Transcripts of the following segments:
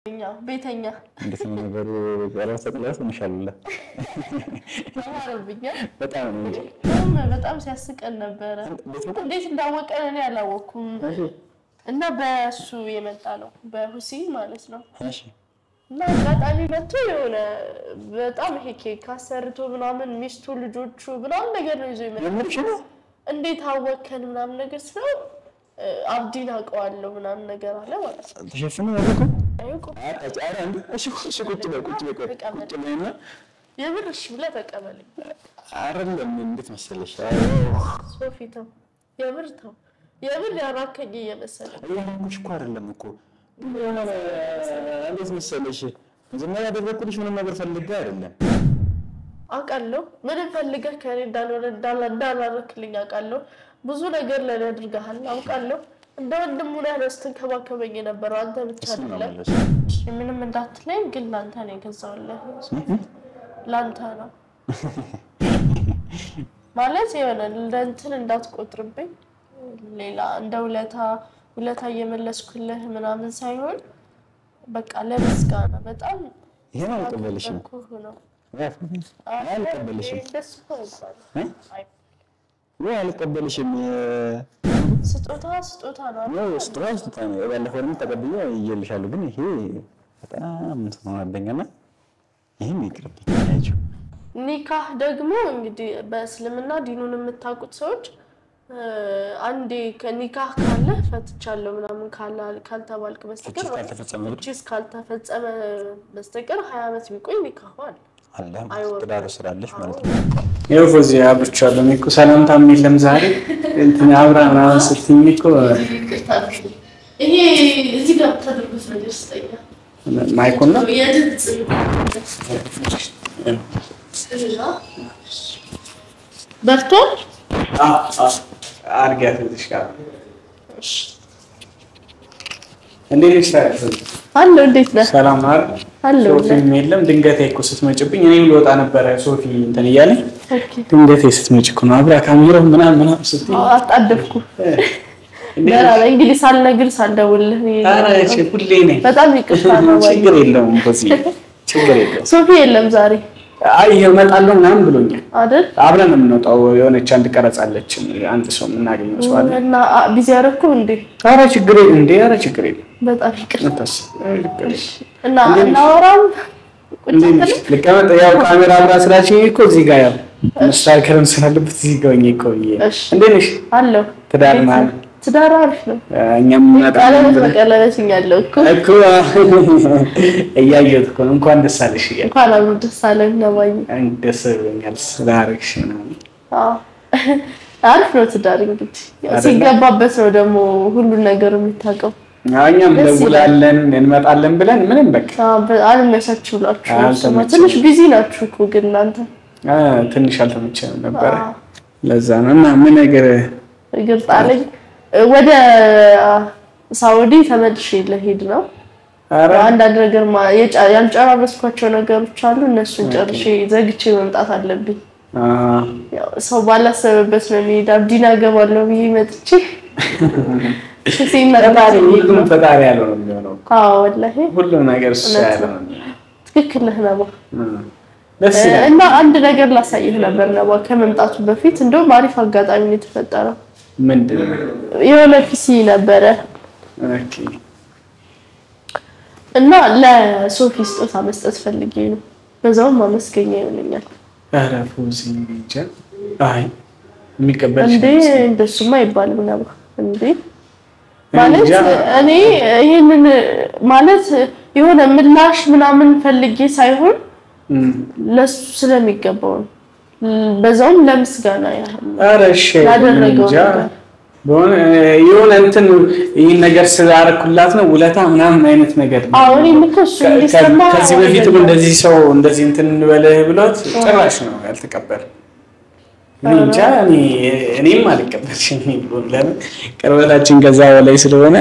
ቤተኛ እንዴት ነው ነገሩ? ቀለበት ተጥለህ ትንሻለ ተማረብኛል። በጣም ነው እንጂ በጣም በጣም ሲያስቀን ነበረ። እንዴት እንዳወቀን እኔ አላወቅኩም። እና በእሱ የመጣ ነው በሁሴን ማለት ነው። እሺ እና አጋጣሚ መጥቶ የሆነ በጣም ይሄ ኬክ አሰርቶ ምናምን ሚስቱ ልጆቹ ምናምን ነገር ነው ይዞ ይመጣ። የምርሽ ነው? እንዴት አወከን ምናምን ነገር ስለው አብዲን አውቀዋለሁ ምናምን ነገር አለ ማለት ነው። ተሸፍኖ ያደረኩ አያውቁም። ኧረ አንድ እሺ እሺ ቁጭ በይ ቁጭ በይ ቁጭ ቁጭ በይና የምር እሺ ብለህ ተቀበለኝ። አይደለም እንዴት መሰለሽ ሶፊ ተው፣ የምር ተው፣ የምር ያራከኝ እየመሰለ ያንኩሽ እኮ አይደለም እኮ የሆነ እንዴት መሰለሽ መጀመሪያ ያደረኩልሽ ምንም ነገር ፈልጌ አይደለም አውቃለሁ። ምንም ፈልገህ ከእኔ እንዳልሆነ እንዳላረክልኝ አውቃለሁ። ብዙ ነገር ለእኔ አድርገሃል አውቃለሁ። እንደ ወንድሙ ነህ ነው ስትንከባከበኝ የነበረው አንተ ብቻ እሱን ነው አይደለም። የምልሽ። ምንም እንዳትለኝ ግን ለአንተ ነው የገዛሁልህ። ለአንተ ነው ማለት የሆነ ለእንትን እንዳትቆጥርብኝ ሌላ እንደ ውለታ ውለታ እየመለስኩልህ ምናምን ሳይሆን በቃ ለምስጋና በጣም ይሄን አልቀበልሽም ኩህ ነው። አልቀበልሽም ደስ እኮ አይባልም። እ? አይ፣ ወይ አልቀበልሽም ስጦታ ስጦታ ነው አይደል? ነው ስጦታ ስጦታ ነው ባለፈው ደግሞ ተቀብዬ እየልሻለሁ ግን ይሄ በጣም እንትን ሆነብኝና ይህም ይቅርብኝ ያቸው ኒካህ ደግሞ እንግዲህ በእስልምና ዲኑን የምታውቁት ሰዎች እ፣ አንዴ ከኒካህ ካለ ፈትቻለሁ ምናምን ካላ- ካልተባልክ በስተቀር ካልተፈጸመ ብቻ ቺስ ካልተፈጸመ በስተቀር ሀያ ዓመት ቢቆይ ኒካሁ አለ። አለ አይወርድም። ትዳር ስላለሽ ማለት ነው ይኸው ፎዚ አብርቻለሁ። እኔ እኮ ሰላምታም የለም ዛሬ እንትን አብራ ምናምን ስትይኝ እኮ ይሄ እዚህ ጋር ተደርጎት ነገር ስጠኛ ማይኩን ነው የድምፅ በርቷል። አርጊያት እዚህ ጋር እንዴት ነሽ? ታዲያ ፎዚ? አለው እንዴት ነህ? ሰላም ነው አይደል? አለው ሶፊም የለም ድንገቴ እኮ ስትመጭብኝ እኔም ልወጣ ነበረ ሶፊ እንትን እያለኝ ድንገቴ ስትመጭ እኮ ነው አብራ ካሜራው ምናምን ምናምን ስትይ አጣደፍኩ። እንዴት ደህና ነሽ? ነኝ። እንግዲህ ሳልነግር ሳልደውልህ ነው ኧረ የመጣሁት። ሁሌ ነኝ። በጣም ይቅርታ ነው። ችግር የለውም ፎዚ ችግር የለውም። ሶፊ የለም ዛሬ አይ እመጣለሁ ምናምን ብሎኛል። አይደል? አብረን ነው የምንወጣው። የሆነች አንድ ቀረጻለች አንድ ሰው የምናገኘው ሰው አለ። እና አ- ቢዚ ያደረኩ እንዴ? ኧረ ችግር የለም እንዴ! ኧረ ችግር የለም። በጣም ይቅርታ። አታስብ። ኧረ ችግር የለም። እና እንዴት ነሽ? እናወራም ቁጭ እንዴት ነሽ? ብለን ልቀመጥ። ያው ካሜራ አብራ ስላችኝ እኮ እዚህ ጋር ያው መስተካከልም ስላለበት እዚህ ጋር ሆኜ እኮ ብዬ ነው። እሺ። እንዴት ነሽ? አለው ትዳር ቤት ምናምን? ትዳር አሪፍ ነው። እኛም እንመጣለን ቀለበት ብለን በቀለበት እኛለሁ እኮ እኮ እያየሁት እኮ ነው። እንኳን ደስ አለሽ እያልኩ እንኳን አብሮ ደስ አለን ነባይ። ደስ ብሎኛል ስላደረግሽ ምናምን። አዎ አሪፍ ነው ትዳር እንግዲህ ያው አይደለ? ሲገባበት ነው ደግሞ ሁሉን ነገር የምታውቀው። አዎ፣ እኛም ደስ ይላል። ደውላለን እንመጣለን ብለን ምንም በቃ አልመቻችሁ ብላችሁ ነው እሱማ። አልተመቸንም። ትንሽ ቢዚ ናችሁ እኮ ግን እናንተ አ፣ ትንሽ አልተመቸንም ነበረ። አዎ። ለዛ ነው እና ምን ነገር እግር ጣለኝ። ወደ ሳውዲ ተመልሼ ለሄድ ነው። ኧረ አንዳንድ ነገር ማ- የጫ- ያልጨራረስኳቸው ነገሮች አሉ። እነሱን ጨርሼ ዘግቼ መምጣት አለብኝ። አ፣ ያው ሰው ባላሰበበት ነው የሚሄድ። አብዲና ገባለሁ ብዬ መጥቼ ሲመጣ ፈጣሪ ሁሉም ፈጣሪ ያለው ነው የሚሆነው። አዎ ወላሂ ሁሉም ነገር እሱ እውነት ያለው ነው። ነው የሚሆነው። ትክክል ነህ ነባ። እ፣ ደስ ይላል። እና አንድ ነገር ላሳይህ ነበር ነባ ከመምጣቱ በፊት እንደውም አሪፍ አጋጣሚ ነው የተፈጠረው። ምንድን ነው? የሆነ ፒሲ ነበረ ኦኬ እና ለሶፊ ስጦታ መስጠት ፈልጌ ነው። በዛውም ማመስገኛ ይሆነኛል። ኧረ ፎዚ እንጃ። አይ የሚቀበል እንዴ እንደሱማ አይባልም ነባ። እንዴ ማለት እንጃ። እኔ ይህንን ማለት የሆነ ምላሽ ምናምን ፈልጌ ሳይሆን ለሱ ስለሚገባው ነው። በዛውም ለምስጋና ያህል ነው። ኧረ እሺ ያደረገው እንጃ። ነገር። በሆነ የሆነ እንትን ይህን ነገር ስላደረኩላት ነው ውለታ ምናምን አይነት ነገር ነው። አዎ እኔም እኮ እሱ እንዲሰማ ከዚህ በፊትም እንደዚህ ሰው እንደዚህ እንትን እንበልህ ብሎት ጭራሽ ነው ያልተቀበል። እኔ እንጃ እኔ እኔም አልቀበልሽም ብሎን ለምን ቅርበታችን ከዛ በላይ ስለሆነ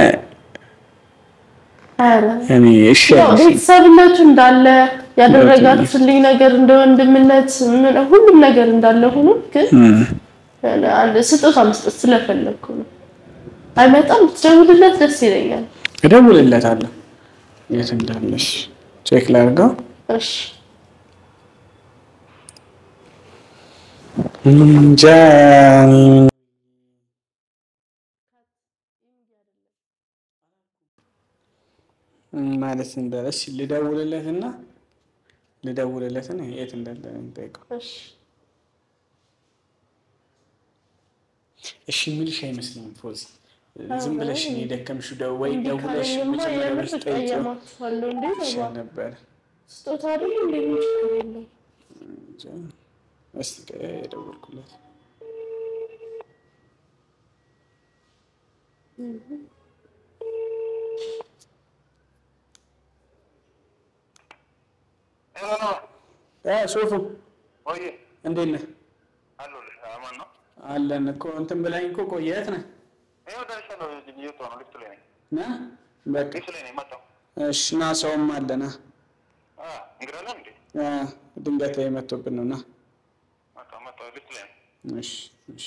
ኧረ እኔ እሺ ያው አልኩሽ። ቤተሰብነቱ እንዳለ ያደረጋችሁልኝ ነገር እንደ ወንድምነት ምን- ሁሉም ነገር እንዳለ ሆኖ ግን እም፣ አንድ ስጦታ መስጠት ስለፈለግኩ ነው። አይመጣም፣ ትደውልለት ደስ ይለኛል። እደውልለታለሁ የት እንዳለሽ ቼክ ላድርገው። እሺ እንጃ ማለት እንዳለሽ ልደውልለትና ልደውልለትና የት እንዳለ እንጠይቀው። እሺ እሺ የሚልሽ አይመስለኝም ፎዚ። ዝም ብለሽ እኔ ደከምሽ ደው ወይ እንዲህ ደውለሽ ካለኝማ መጀመሪያ የምር ብለሽ ጠይቂው እቀየማችኋለሁ እንዴ ይሻል በባ ነበር። ስጦታ አይደል እንዴ ምን ችግር የለውም እንጃ። እስኪ ቆይ የደወልኩለት እ ሶፉ ወይ እንዴት ነህ? አለሁልህ። አማን ነው። አለን እኮ እንትን ብላኝ እኮ ቆየት ነህ ይኸው ደርሻለሁ። እየወጣሁ ነው። ሊፍት ላይ ነኝ። ና በቃ ሊፍት ላይ ነኝ። መጣሁ። እሺ ና ሰውም አለና አ እንግዳ አለን እንዴ? ድንገት ላይ መጥቶብን ነው ና መጣሁ መጣሁ። ሊፍት ላይ ነኝ። እሺ እሺ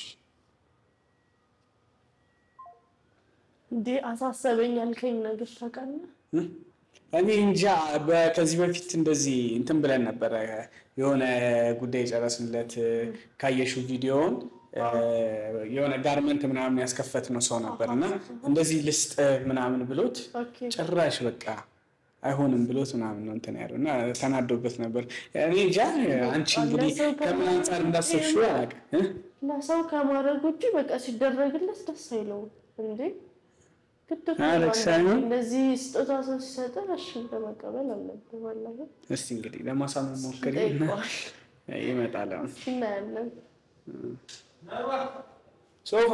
እንዴ አሳሰበኝ ያልከኝ ነገር ታውቃለህ እኔ እንጃ በ- ከዚህ በፊት እንደዚህ እንትን ብለን ነበረ የሆነ ጉዳይ የጨረስንለት ካየሽው ቪዲዮውን የሆነ ጋርመንት ምናምን ያስከፈት ነው ሰው ነበር እና እንደዚህ ልስጥ ምናምን ብሎት ኦኬ ጭራሽ በቃ አይሆንም ብሎት ምናምን ነው እንትን ያለው እና ተናዶበት ነበር። እኔ እንጃ አንቺ እንግዲህ ከምን አንጻር እንዳሰብሽው አላውቅም እ? ለሰው ከማድረግ ውጭ በቃ ሲደረግለት ደስ አይለውም እንዴ ግድ እኮ አረ ነው። ሳይሆን- እንደዚህ ስጦታ ሰው ሲሰጠን እሺ ለመቀበል አለብን ዋናው ግን እስቲ እንግዲህ ለማሳመን ሞክሪ ጠይቀዋል ይመጣል አሁን እናያለን ሶፎ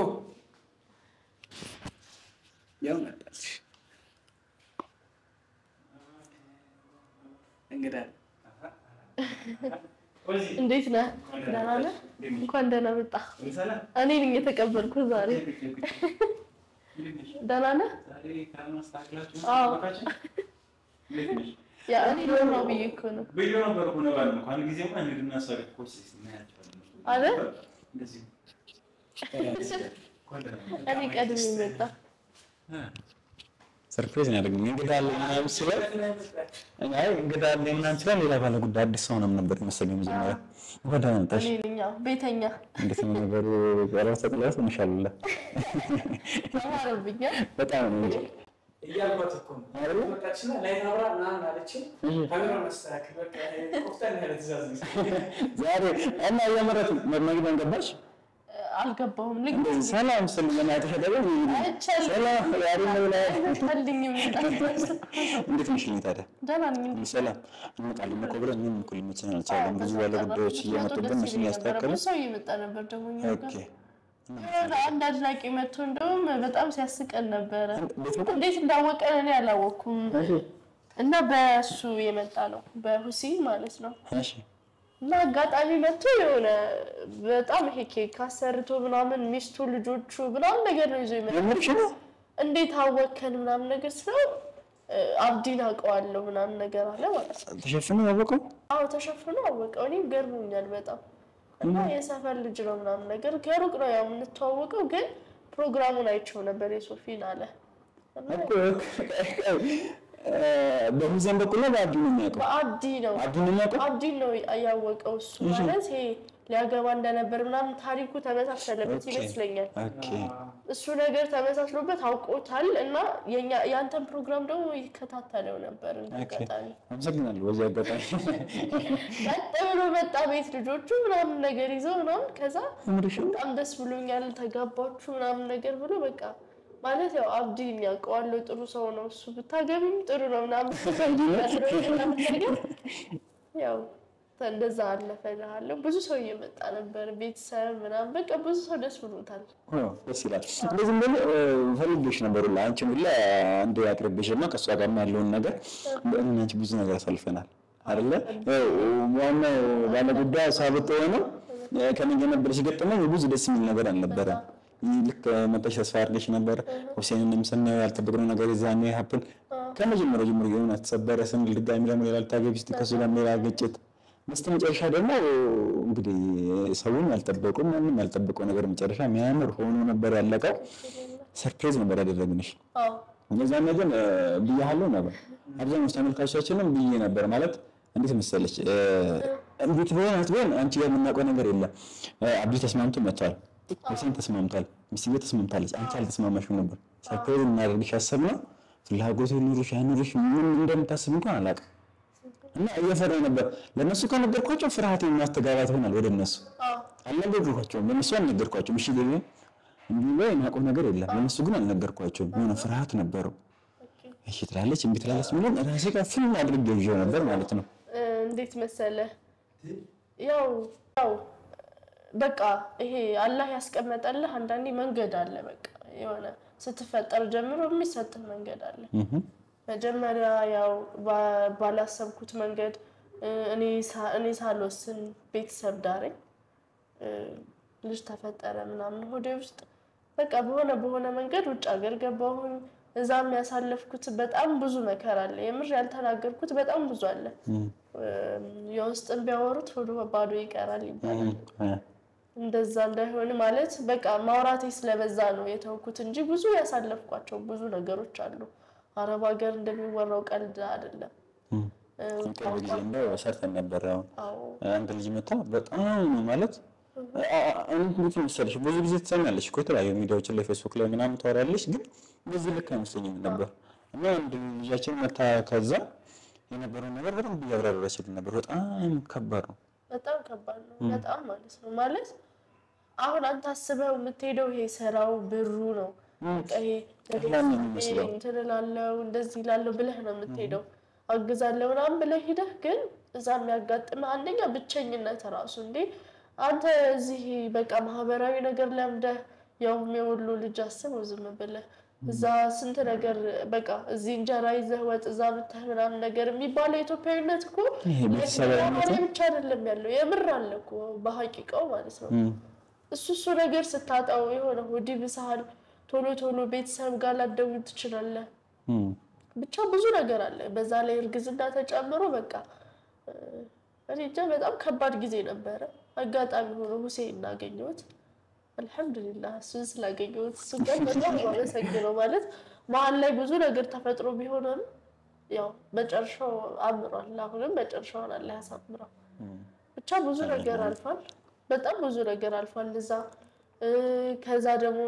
ያው መጣች እንግዳ እንዴት ነህ ደህና ነህ እንኳን ደህና መጣ እኔ ነኝ የተቀበልኩህ ዛሬ ደህና ነህ አዎ ያ እኔ ደህና ብዬ እኮ ነው አይደል እኔ ቀድሜ መጣ ሰርፕራይዝ ነው ያደረግኝ። እንግዳ አለ ምናምን ሲለን አይ እንግዳ አለ ምናምን ሲለን ሌላ ባለ ጉዳይ አዲስ ሰው ምናምን ነበር የመሰለኝ መጀመሪያ። ወደ መጣሽ እኔ ነኝ አዎ ቤተኛ እንዴት ነው ነገሩ? ቀረብ ተጥላት እንሻላለ ተማረብኛል በጣም ነው እንጂ እያልኳት እኮ ነው መጣችና ላይ አብራ ምናምን አለችኝ። ካሜራ መስተካከል በቃ ቆፍጠን ያለ ትእዛዝ ነው። ዛሬ እና እያመረት መግቢያን ገባሽ አልገባሁም ልክ እንደዚህ ሰላም ስል ገና ተሸደበ አይቻልም ሰላም ያሪ ነው ላይ አይቻልኝም እንዴት ነሽ ልኝ ታዲያ ደህና ነኝ ሰላም እንመጣለን እኮ ብለን እኔም እኮ ሊመቸን አልቻለም። ብዙ ባለ ጉዳዮች እየመጡብን እነሱን እያስተካከሉ ብዙ ሰው እየመጣ ነበር ደግሞ እኛ ጋር ኦኬ የሆነ አንድ አድናቂ መጥቶ እንደውም በጣም ሲያስቀን ነበረ። እንዴት ነው? እንዴት እንዳወቀን እኔ አላወቅኩም። እና በእሱ የመጣ ነው በሁሴን ማለት ነው። እሺ እና አጋጣሚ መጥቶ የሆነ በጣም ይሄ ኬክ አሰርቶ ምናምን ሚስቱ ልጆቹ ምናምን ነገር ነው ይዞ ይመጣ። የምርሽ ነው? እንዴት አወከን ምናምን ነገር ስለው እ፣ አብዲን አውቀዋለሁ ምናምን ነገር አለ ማለት ነው። ተሸፍኖ ያወቀው አዎ ተሸፍኖ አወቀው። እኔም ገርሞኛል በጣም እና የሰፈር ልጅ ነው ምናምን ነገር ከሩቅ ነው ያው የምንተዋወቀው፣ ግን ፕሮግራሙን አይቼው ነበር የሶፊን አለ እና እኮ በሙዚየም በኩል ነው በአብዲ ነው የሚያውቀው። በአብዲ ነው አብዲ ነው የሚያውቀው። አብዲን ነው ያወቀው እሱ ማለት ይሄ ሊያገባ እንደነበር ምናምን ታሪኩ ተመሳሰለበት ኦኬ። ይመስለኛል። ኦኬ እሱ ነገር ተመሳስሎበት አውቆታል እና የኛ- የአንተን ፕሮግራም ደግሞ ይከታተለው ነበር እንደ ኦኬ። አጋጣሚ አመሰግናለሁ። በዚህ አጋጣሚ ቀጥ ብሎ መጣ ቤት ልጆቹ ምናምን ነገር ይዘው ምናምን ከዛ የምርሽ ነው? በጣም ደስ ብሎኛል ተጋባችሁ ምናምን ነገር ብሎ በቃ ማለት ያው አብዲ የሚያውቀዋለሁ ጥሩ ሰው ነው እሱ ብታገቢም ጥሩ ነው ምናምን ምናምን ነገር ያው እንደዛ አለፈ እልሃለሁ። ብዙ ሰው እየመጣ ነበር ቤተሰብ ምናምን በቃ ብዙ ሰው ደስ ብሎታል። አዎ፣ ደስ ይላል። እንደዚህ እንደሆነ ፈልጌሽ ነበር ሁላ አንቺን ሁላ አንዴ አቅርቤሽ እና ከእሷ ጋር ያለውን ነገር እኔና አንቺ ብዙ ነገር አሳልፈናል አይደለ? ያው ዋናው ባለጉዳይ ሳብጥ የሆነው ከኔ ጋር ነበር ሲገጠመኝ ብዙ ደስ የሚል ነገር አልነበረም። ይህ ልክ መጣሽ ተስፋ አድርገሽ ነበር። ሁሴንንም ስናየው ያልጠበቅነው ነገር የዛኔ ሀፕን ከመጀመሪያው ጀምሮ የሆነ ተሰበረ ስንል ድጋሚ ደግሞ ሌላ ልታገቢ ስትይ ከእሱ ጋር ሌላ ግጭት በስተ መጨረሻ ደግሞ እንግዲህ ሰውን ያልጠበቁ ማንም ያልጠበቀው ነገር መጨረሻ የሚያምር ሆኖ ነበር ያለቀው። ሰርፕራይዝ ነበር ያደረግንሽ። አዎ እነዛን ነገር ብያለሁ ነበር። አብዛኞቹ ተመልካቾቻችንም ብዬ ነበር ማለት እንዴት መሰለች እ፣ እንዴት ቢሆን አትቢሆን አንቺ ጋር የምናውቀው ነገር የለም። እ፣ አብዲ ተስማምቶ መጥቷል። ሁሴን ተስማምቷል። ሚስትዬ ተስማምታለች። አንቺ አልተስማማሽም ነበር። ሰርፕራይዝ እናደርግሽ ያሰብነው ፍላጎት ኑሮሽ አይኑሮሽ ምን እንደምታስብ እንኳን አላውቅም። እና እየፈራ ነበር። ለእነሱ ከነገርኳቸው ፍርሃት የማስተጋባት ይሆናል ወደ እነሱ አዎ አልነገርኳቸውም። ለእነሱ አልነገርኳቸውም። እሺ ገቢ እንዲህ ላይ የማውቀው ነገር የለም። ለእነሱ ግን አልነገርኳቸውም። የሆነ ፍርሃት ነበረው። እሺ ትላለች፣ እምቢ ትላለች የሚለውን ራሴ ጋር ፊልም አድርጌ ይዤው ነበር ማለት ነው። እ፣ እንዴት መሰለ ያው ያው በቃ ይሄ አላህ ያስቀመጠልህ አንዳንዴ መንገድ አለ። በቃ የሆነ ስትፈጠር ጀምሮ የሚሰጥህ መንገድ አለ። እህ መጀመሪያ ያው ባ- ባላሰብኩት መንገድ እ፣ እኔ ሳ- እኔ ሳልወስን ቤተሰብ ዳረኝ፣ እ፣ ልጅ ተፈጠረ ምናምን ሆዴ ውስጥ በቃ በሆነ በሆነ መንገድ ውጭ ሀገር ገባሁኝ። እዛም ያሳለፍኩት በጣም ብዙ መከራ አለ። የምር ያልተናገርኩት በጣም ብዙ አለ። እህ እም፣ የውስጥን ቢያወሩት ሆዶ ባዶ ይቀራል ይባላል። እህ እንደዛ እንዳይሆን ማለት በቃ ማውራቴ ስለበዛ ነው የተውኩት እንጂ ብዙ ያሳለፍኳቸው ብዙ ነገሮች አሉ። አረብ ሀገር እንደሚወራው ቀልድ አይደለም። እህ እም፣ ቅርብ ጊዜ እንደው ሰርተን ነበር። አሁን አዎ አንድ ልጅ መታ በጣም ማለት እንዴት መሰለሽ ብዙ ጊዜ ትሰሚያለሽ እኮ የተለያዩ ሚዲያዎችን ላይ ፌስቡክ ላይ ምናምን ታወራለሽ፣ ግን በዚህ ልክ አይመስለኝም ነበር እና አንድ ልጃችን መታ ከዛ የነበረውን ነገር በደንብ እያብራራችልን ነበር። በጣም ከባድ ነው። በጣም ከባድ ነው። በጣም ማለት ነው ማለት አሁን አንተ አስበው የምትሄደው ይሄ ስራው ብሩ ነው። በቃ ይሄ ቀላል ነው የሚመስለው። እንትን እላለሁ እንደዚህ እላለሁ ብለህ ነው የምትሄደው። አግዛለሁ ምናምን ብለህ ሂደህ ግን እዛ የሚያጋጥምህ አንደኛ ብቸኝነት ራሱ እንዴ አንተ እዚህ በቃ ማህበራዊ ነገር ለምደህ ያውም የወሎ ልጅ አስበው ዝም ብለህ እዛ ስንት ነገር በቃ እዚህ እንጀራ ይዘህ ወጥ እዛ ብተህ ምናምን ነገር የሚባለው ኢትዮጵያዊነት እኮ ይሄ ቤተሰባዊነት ላይ ብቻ አይደለም ያለው የምር አለ እኮ በሀቂቃው ማለት ነው። እም፣ እሱ እሱ ነገር ስታጣው የሆነ ሆዲ ብስሃል ቶሎ ቶሎ ቤተሰብ ጋር ላትደውል ትችላለህ። እም፣ ብቻ ብዙ ነገር አለ። በዛ ላይ እርግዝና ተጨምሮ በቃ እ፣ እኔ እንጃ በጣም ከባድ ጊዜ ነበረ። አጋጣሚ ሆኖ ሁሴን እናገኘሁት። አልሐምዱሊላህ እሱን ስላገኘሁት እሱ ጋር በጣም ነው አመሰግነው። ማለት መሀል ላይ ብዙ ነገር ተፈጥሮ ቢሆንም ያው መጨረሻው አምሯል። አሁንም መጨረሻውን አላህ ያሳምረው። ብቻ ብዙ ነገር አልፏል። በጣም ብዙ ነገር አልፏል። እዛ እ፣ ከዛ ደግሞ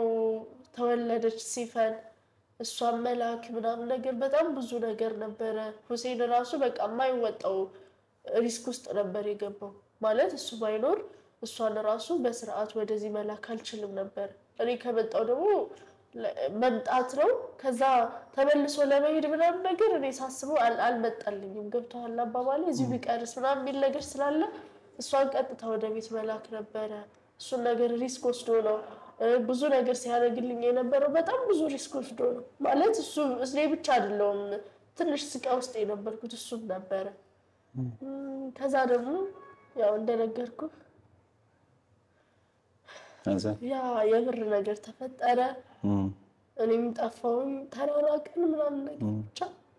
ተወለደች ሲፈን እሷን መላክ ምናምን ነገር በጣም ብዙ ነገር ነበረ። ሁሴን ራሱ በቃ የማይወጣው ሪስክ ውስጥ ነበር የገባው። ማለት እሱ ባይኖር እሷን ራሱ በስርዓት ወደዚህ መላክ አልችልም ነበር። እኔ ከመጣው ደግሞ ለ- መምጣት ነው። ከዛ ተመልሶ ለመሄድ ምናምን ነገር እኔ ሳስበው አል- አልመጣልኝም። ገብቶሃል አባባሌ? እዚሁ ቢቀርስ ምናምን የሚል ነገር ስላለ እሷን ቀጥታ ወደ ቤት መላክ ነበረ። እሱን ነገር ሪስክ ወስዶ ነው እ፣ ብዙ ነገር ሲያደርግልኝ የነበረው በጣም ብዙ ሪስክ ወስዶ ነው። ማለት እሱ እኔ ብቻ አይደለውም ትንሽ ስቃ ውስጥ የነበርኩት እሱም ነበረ። እም፣ ከዛ ደግሞ ያው እንደነገርኩ ከዛ ያ የብር ነገር ተፈጠረ። እም፣ እኔም ጠፋሁኝ፣ ተራራቅን ምናምን ነገር ብቻ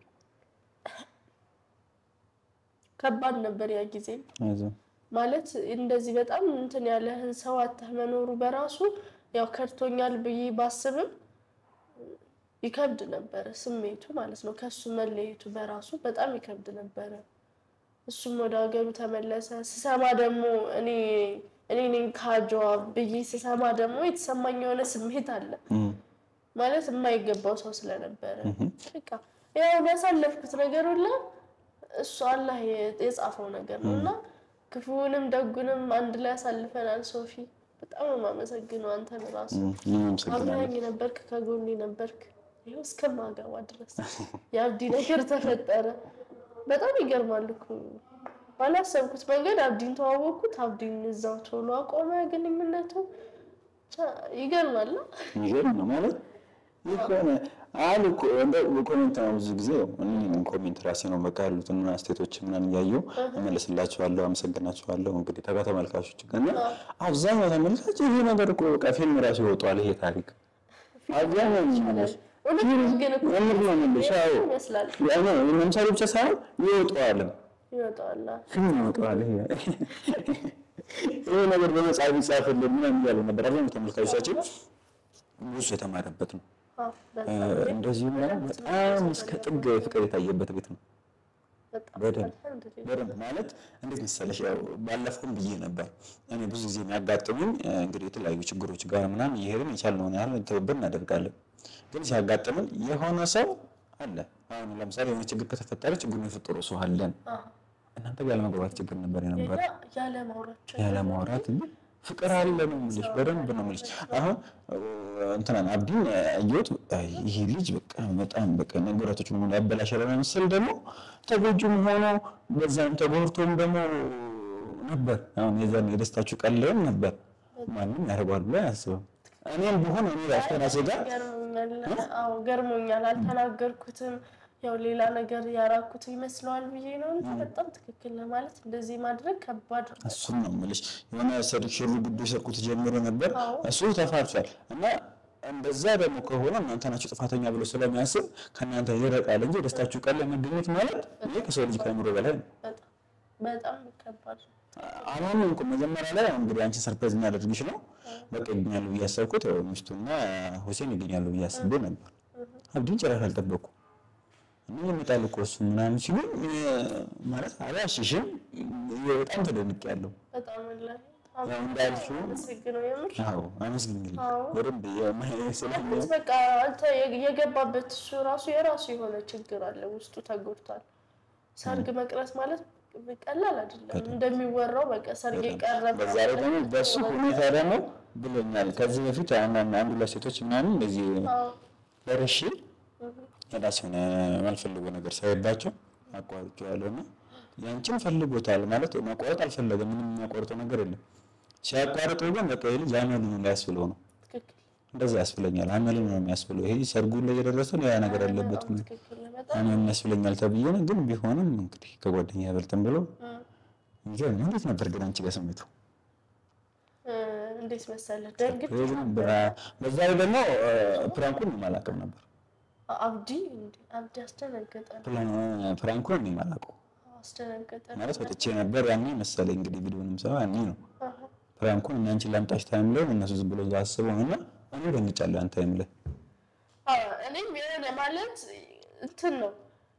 ከባድ ነበር ያ ጊዜ። ከዛ ማለት እንደዚህ በጣም እንትን ያለህን ሰው አተህ መኖሩ በራሱ ያው ከድቶኛል ብዬ ባስብም ይከብድ ነበረ ስሜቱ ማለት ነው። ከሱ መለየቱ በራሱ በጣም ይከብድ ነበረ። እሱም ወደ ሀገሩ ተመለሰ። ስሰማ ደግሞ እኔ እኔ ነኝ ካጀዋ ብዬ ስሰማ ደግሞ የተሰማኝ የሆነ ስሜት አለ እም፣ ማለት የማይገባው ሰው ስለነበረ በቃ ያው ያሳለፍኩት ነገር ሁላ እሱ አላህ የጻፈው ነገር ነው እና ክፉውንም ደጉንም አንድ ላይ ያሳልፈናል። ሶፊ በጣም ነው የማመሰግነው አንተን ራሱ እም፣ እኔም አመሰግናለሁ። አብረኸኝ ነበርክ፣ ከጎኔ ነበርክ። ይኸው እስከማገባ ድረስ የአብዲ ነገር ተፈጠረ። በጣም ይገርማል እኮ ባላሰብኩት መንገድ አብዲን ተዋወቅኩት። አብዲን እዛው ቶሎ አቆመ ግንኙነቱ። ብቻ ይገርማል። የሚገርም ነው ማለት የሆነ አሉ እኮ እንደው ኮሜንት ነው ብዙ ጊዜ እኔ ኮሜንት ራሴ ነው በቃ ያሉትን አስተያየቶች ምናምን እያየሁ እመለስላቸዋለሁ፣ አመሰግናቸዋለሁ። እንግዲህ ተጋ ተመልካቾች ግን እና አብዛኛው ተመልካች ይሄ ነገር እኮ በቃ ፊልም ራሱ ይወጣዋል ይሄ ታሪክ አብዛኛው ተመልካች እውነት ግን እኮ የምር ነው የምልሽ። አዎ ይመስላል ያው ለምሳሌ ብቻ ሳይሆን ይወጣዋልም ይወጣዋል። ፊልም ይወጣዋል። ይሄ ይሄ ነገር በመጽሐፍ ይጻፍልን ምናምን እያሉ ነበር አብዛኛው ተመልካቾቻችን ብዙ የተማረበት ነው አዎ፣ በጣም እ፣ እንደዚሁም ደግሞ በጣም እስከ ጥግ ፍቅር የታየበት ቤት ነው። በጣም በደንብ አልሐምዱሊላህ። በደንብ ማለት እንዴት መሰለሽ፣ ያው ባለፈውም ብዬ ነበር እኔ ብዙ ጊዜ የሚያጋጥሙኝ እ፣ እንግዲህ የተለያዩ ችግሮች ጋር ምናምን እየሄድን የቻልነውን ያህል ትብብር እናደርጋለን። ግን ሲያጋጥምን የሆነ ሰው አለ። አሁን ለምሳሌ የሆነ ችግር ከተፈጠረ ችግሩን የፈጠሩ ሰው አለን። አዎ፣ እናንተ ጋር ያለመግባባት ችግር ነበር የነበረ የኛ ያለ ማውራት ችግር ያለ ማውራት ግን ፍቅር አለ ነው የምልሽ። በደንብ ነው የምልሽ። አሁን እንትናን አብዲን አየሁት። አይ ይሄ ልጅ በቃ በጣም በቃ ነገራቶችን ሁሉ ያበላሻል መሰል ደግሞ ተጎጂም ሆኖ በዛም ተጎድቶም ደግሞ ነበር። አሁን የዛን የደስታችሁ ቀን ላይም ነበር። ማንም ያደርገዋል ብሎ አያስብም። እኔም ቢሆን እኔ ራሱ ከራሴ ጋር ገርሞኛል። አዎ ገርሞኛል። አልተናገርኩትም። ያው ሌላ ነገር ያራኩት ይመስለዋል ብዬ ነው እንጂ በጣም ትክክል ነው ማለት እንደዚህ ማድረግ ከባድ ነው። እሱን ነው የምልሽ። የሆነ ሰርክ ሽሩ ጉዳይ ሰርኩት ጀምሮ ነበር አዎ። እሱ ተፋርሷል። እና እንደዛ ደግሞ ከሆነ እናንተ ናችሁ ጥፋተኛ ብሎ ስለሚያስብ ከእናንተ ይረቃል እንጂ ደስታችሁ ቀን ላይ መገኘት ማለት ይሄ ከሰው ልጅ ከአእምሮ በላይ ነው። በጣም በጣም ከባድ ነው። አሁን እንኳን መጀመሪያ ላይ አሁን እንግዲህ አንቺን ሰርፕራይዝ እናደርግሽ ነው በቃ ይገኛሉ ብዬ ያሰብኩት ያው ሚስቱና ሁሴን ይገኛሉ ብዬ አስቤ ነበር። አብዲን ጭራሽ አልጠበኩም። እና ይመጣል እኮ እሱ ምናምን ሲሉ ማለት አላሽሽም በጣም ተደንቄያለሁ። በጣም ላይ ያው እንዳልሽው አመሰግነው የምር አዎ አመስግኝልኝ አዎ። በደንብ ስለሚ ማለት በቃ አንተ የገባበት እሱ ራሱ የራሱ የሆነ ችግር አለ፣ ውስጡ ተጎድቷል። ሰርግ መቅረት ማለት ቀላል አይደለም እንደሚወራው በቃ ሰርግ የቀረበ በዛ ላይ ደግሞ በሱ ሁኔታ ደግሞ ብሎኛል። ከዚህ በፊት አንድ አንድ ሁለት ሴቶች ምናምን እንደዚህ አዎ ደርሼ የራስ የሆነ ማልፈልገው ነገር ሳይባቸው አቋርጬዋለሁ እና ያንቺን ፈልጎታል ማለት ማቋረጥ አልፈለገም። ምንም የሚያቋርጠው ነገር የለም። ሲያቋርጠው ግን በቃ ይህ ልጅ አመሉ ነው ሊያስብለው ነው። ትክክል እንደዛ ያስብለኛል። አመሉ ነው የሚያስብለው። ይሄ ሰርጉ ላይ የደረሰ ሌላ ነገር አለበት ነው ትክክል ነው በጣም አመሉ ያስብለኛል ተብዬ ነው። ግን ቢሆንም እንግዲህ ከጓደኛ ያበልጥም ብሎ እም። ይገርም። እንዴት ነበር ግን አንቺ ጋር ስሜቱ? እ፣ እንዴት መሰለህ ደንግጬ ይሄ ነበር። በዛ ላይ ደግሞ ፕራንኩን አላውቅም ነበር። አብዲ እንዴ አብዲ አስደነገጠ ነው ፕላን- ፕራንኩን እኔ የማላውቀው አስደነገጠ ነው ማለት ወጥቼ ነበር ያኔ መሰለኝ እንግዲህ ቪዲዮንም ሰው ያኔ ነው አሃ። ፕራንኩን እና አንቺን ላምጣሽ ታይም ላይ እነሱ ዝም ብሎ እዛ አስበው እና እኔ ደንግጫለሁ። ያን ታይም ላይ አዎ፣ እኔም የሆነ ማለት እንትን ነው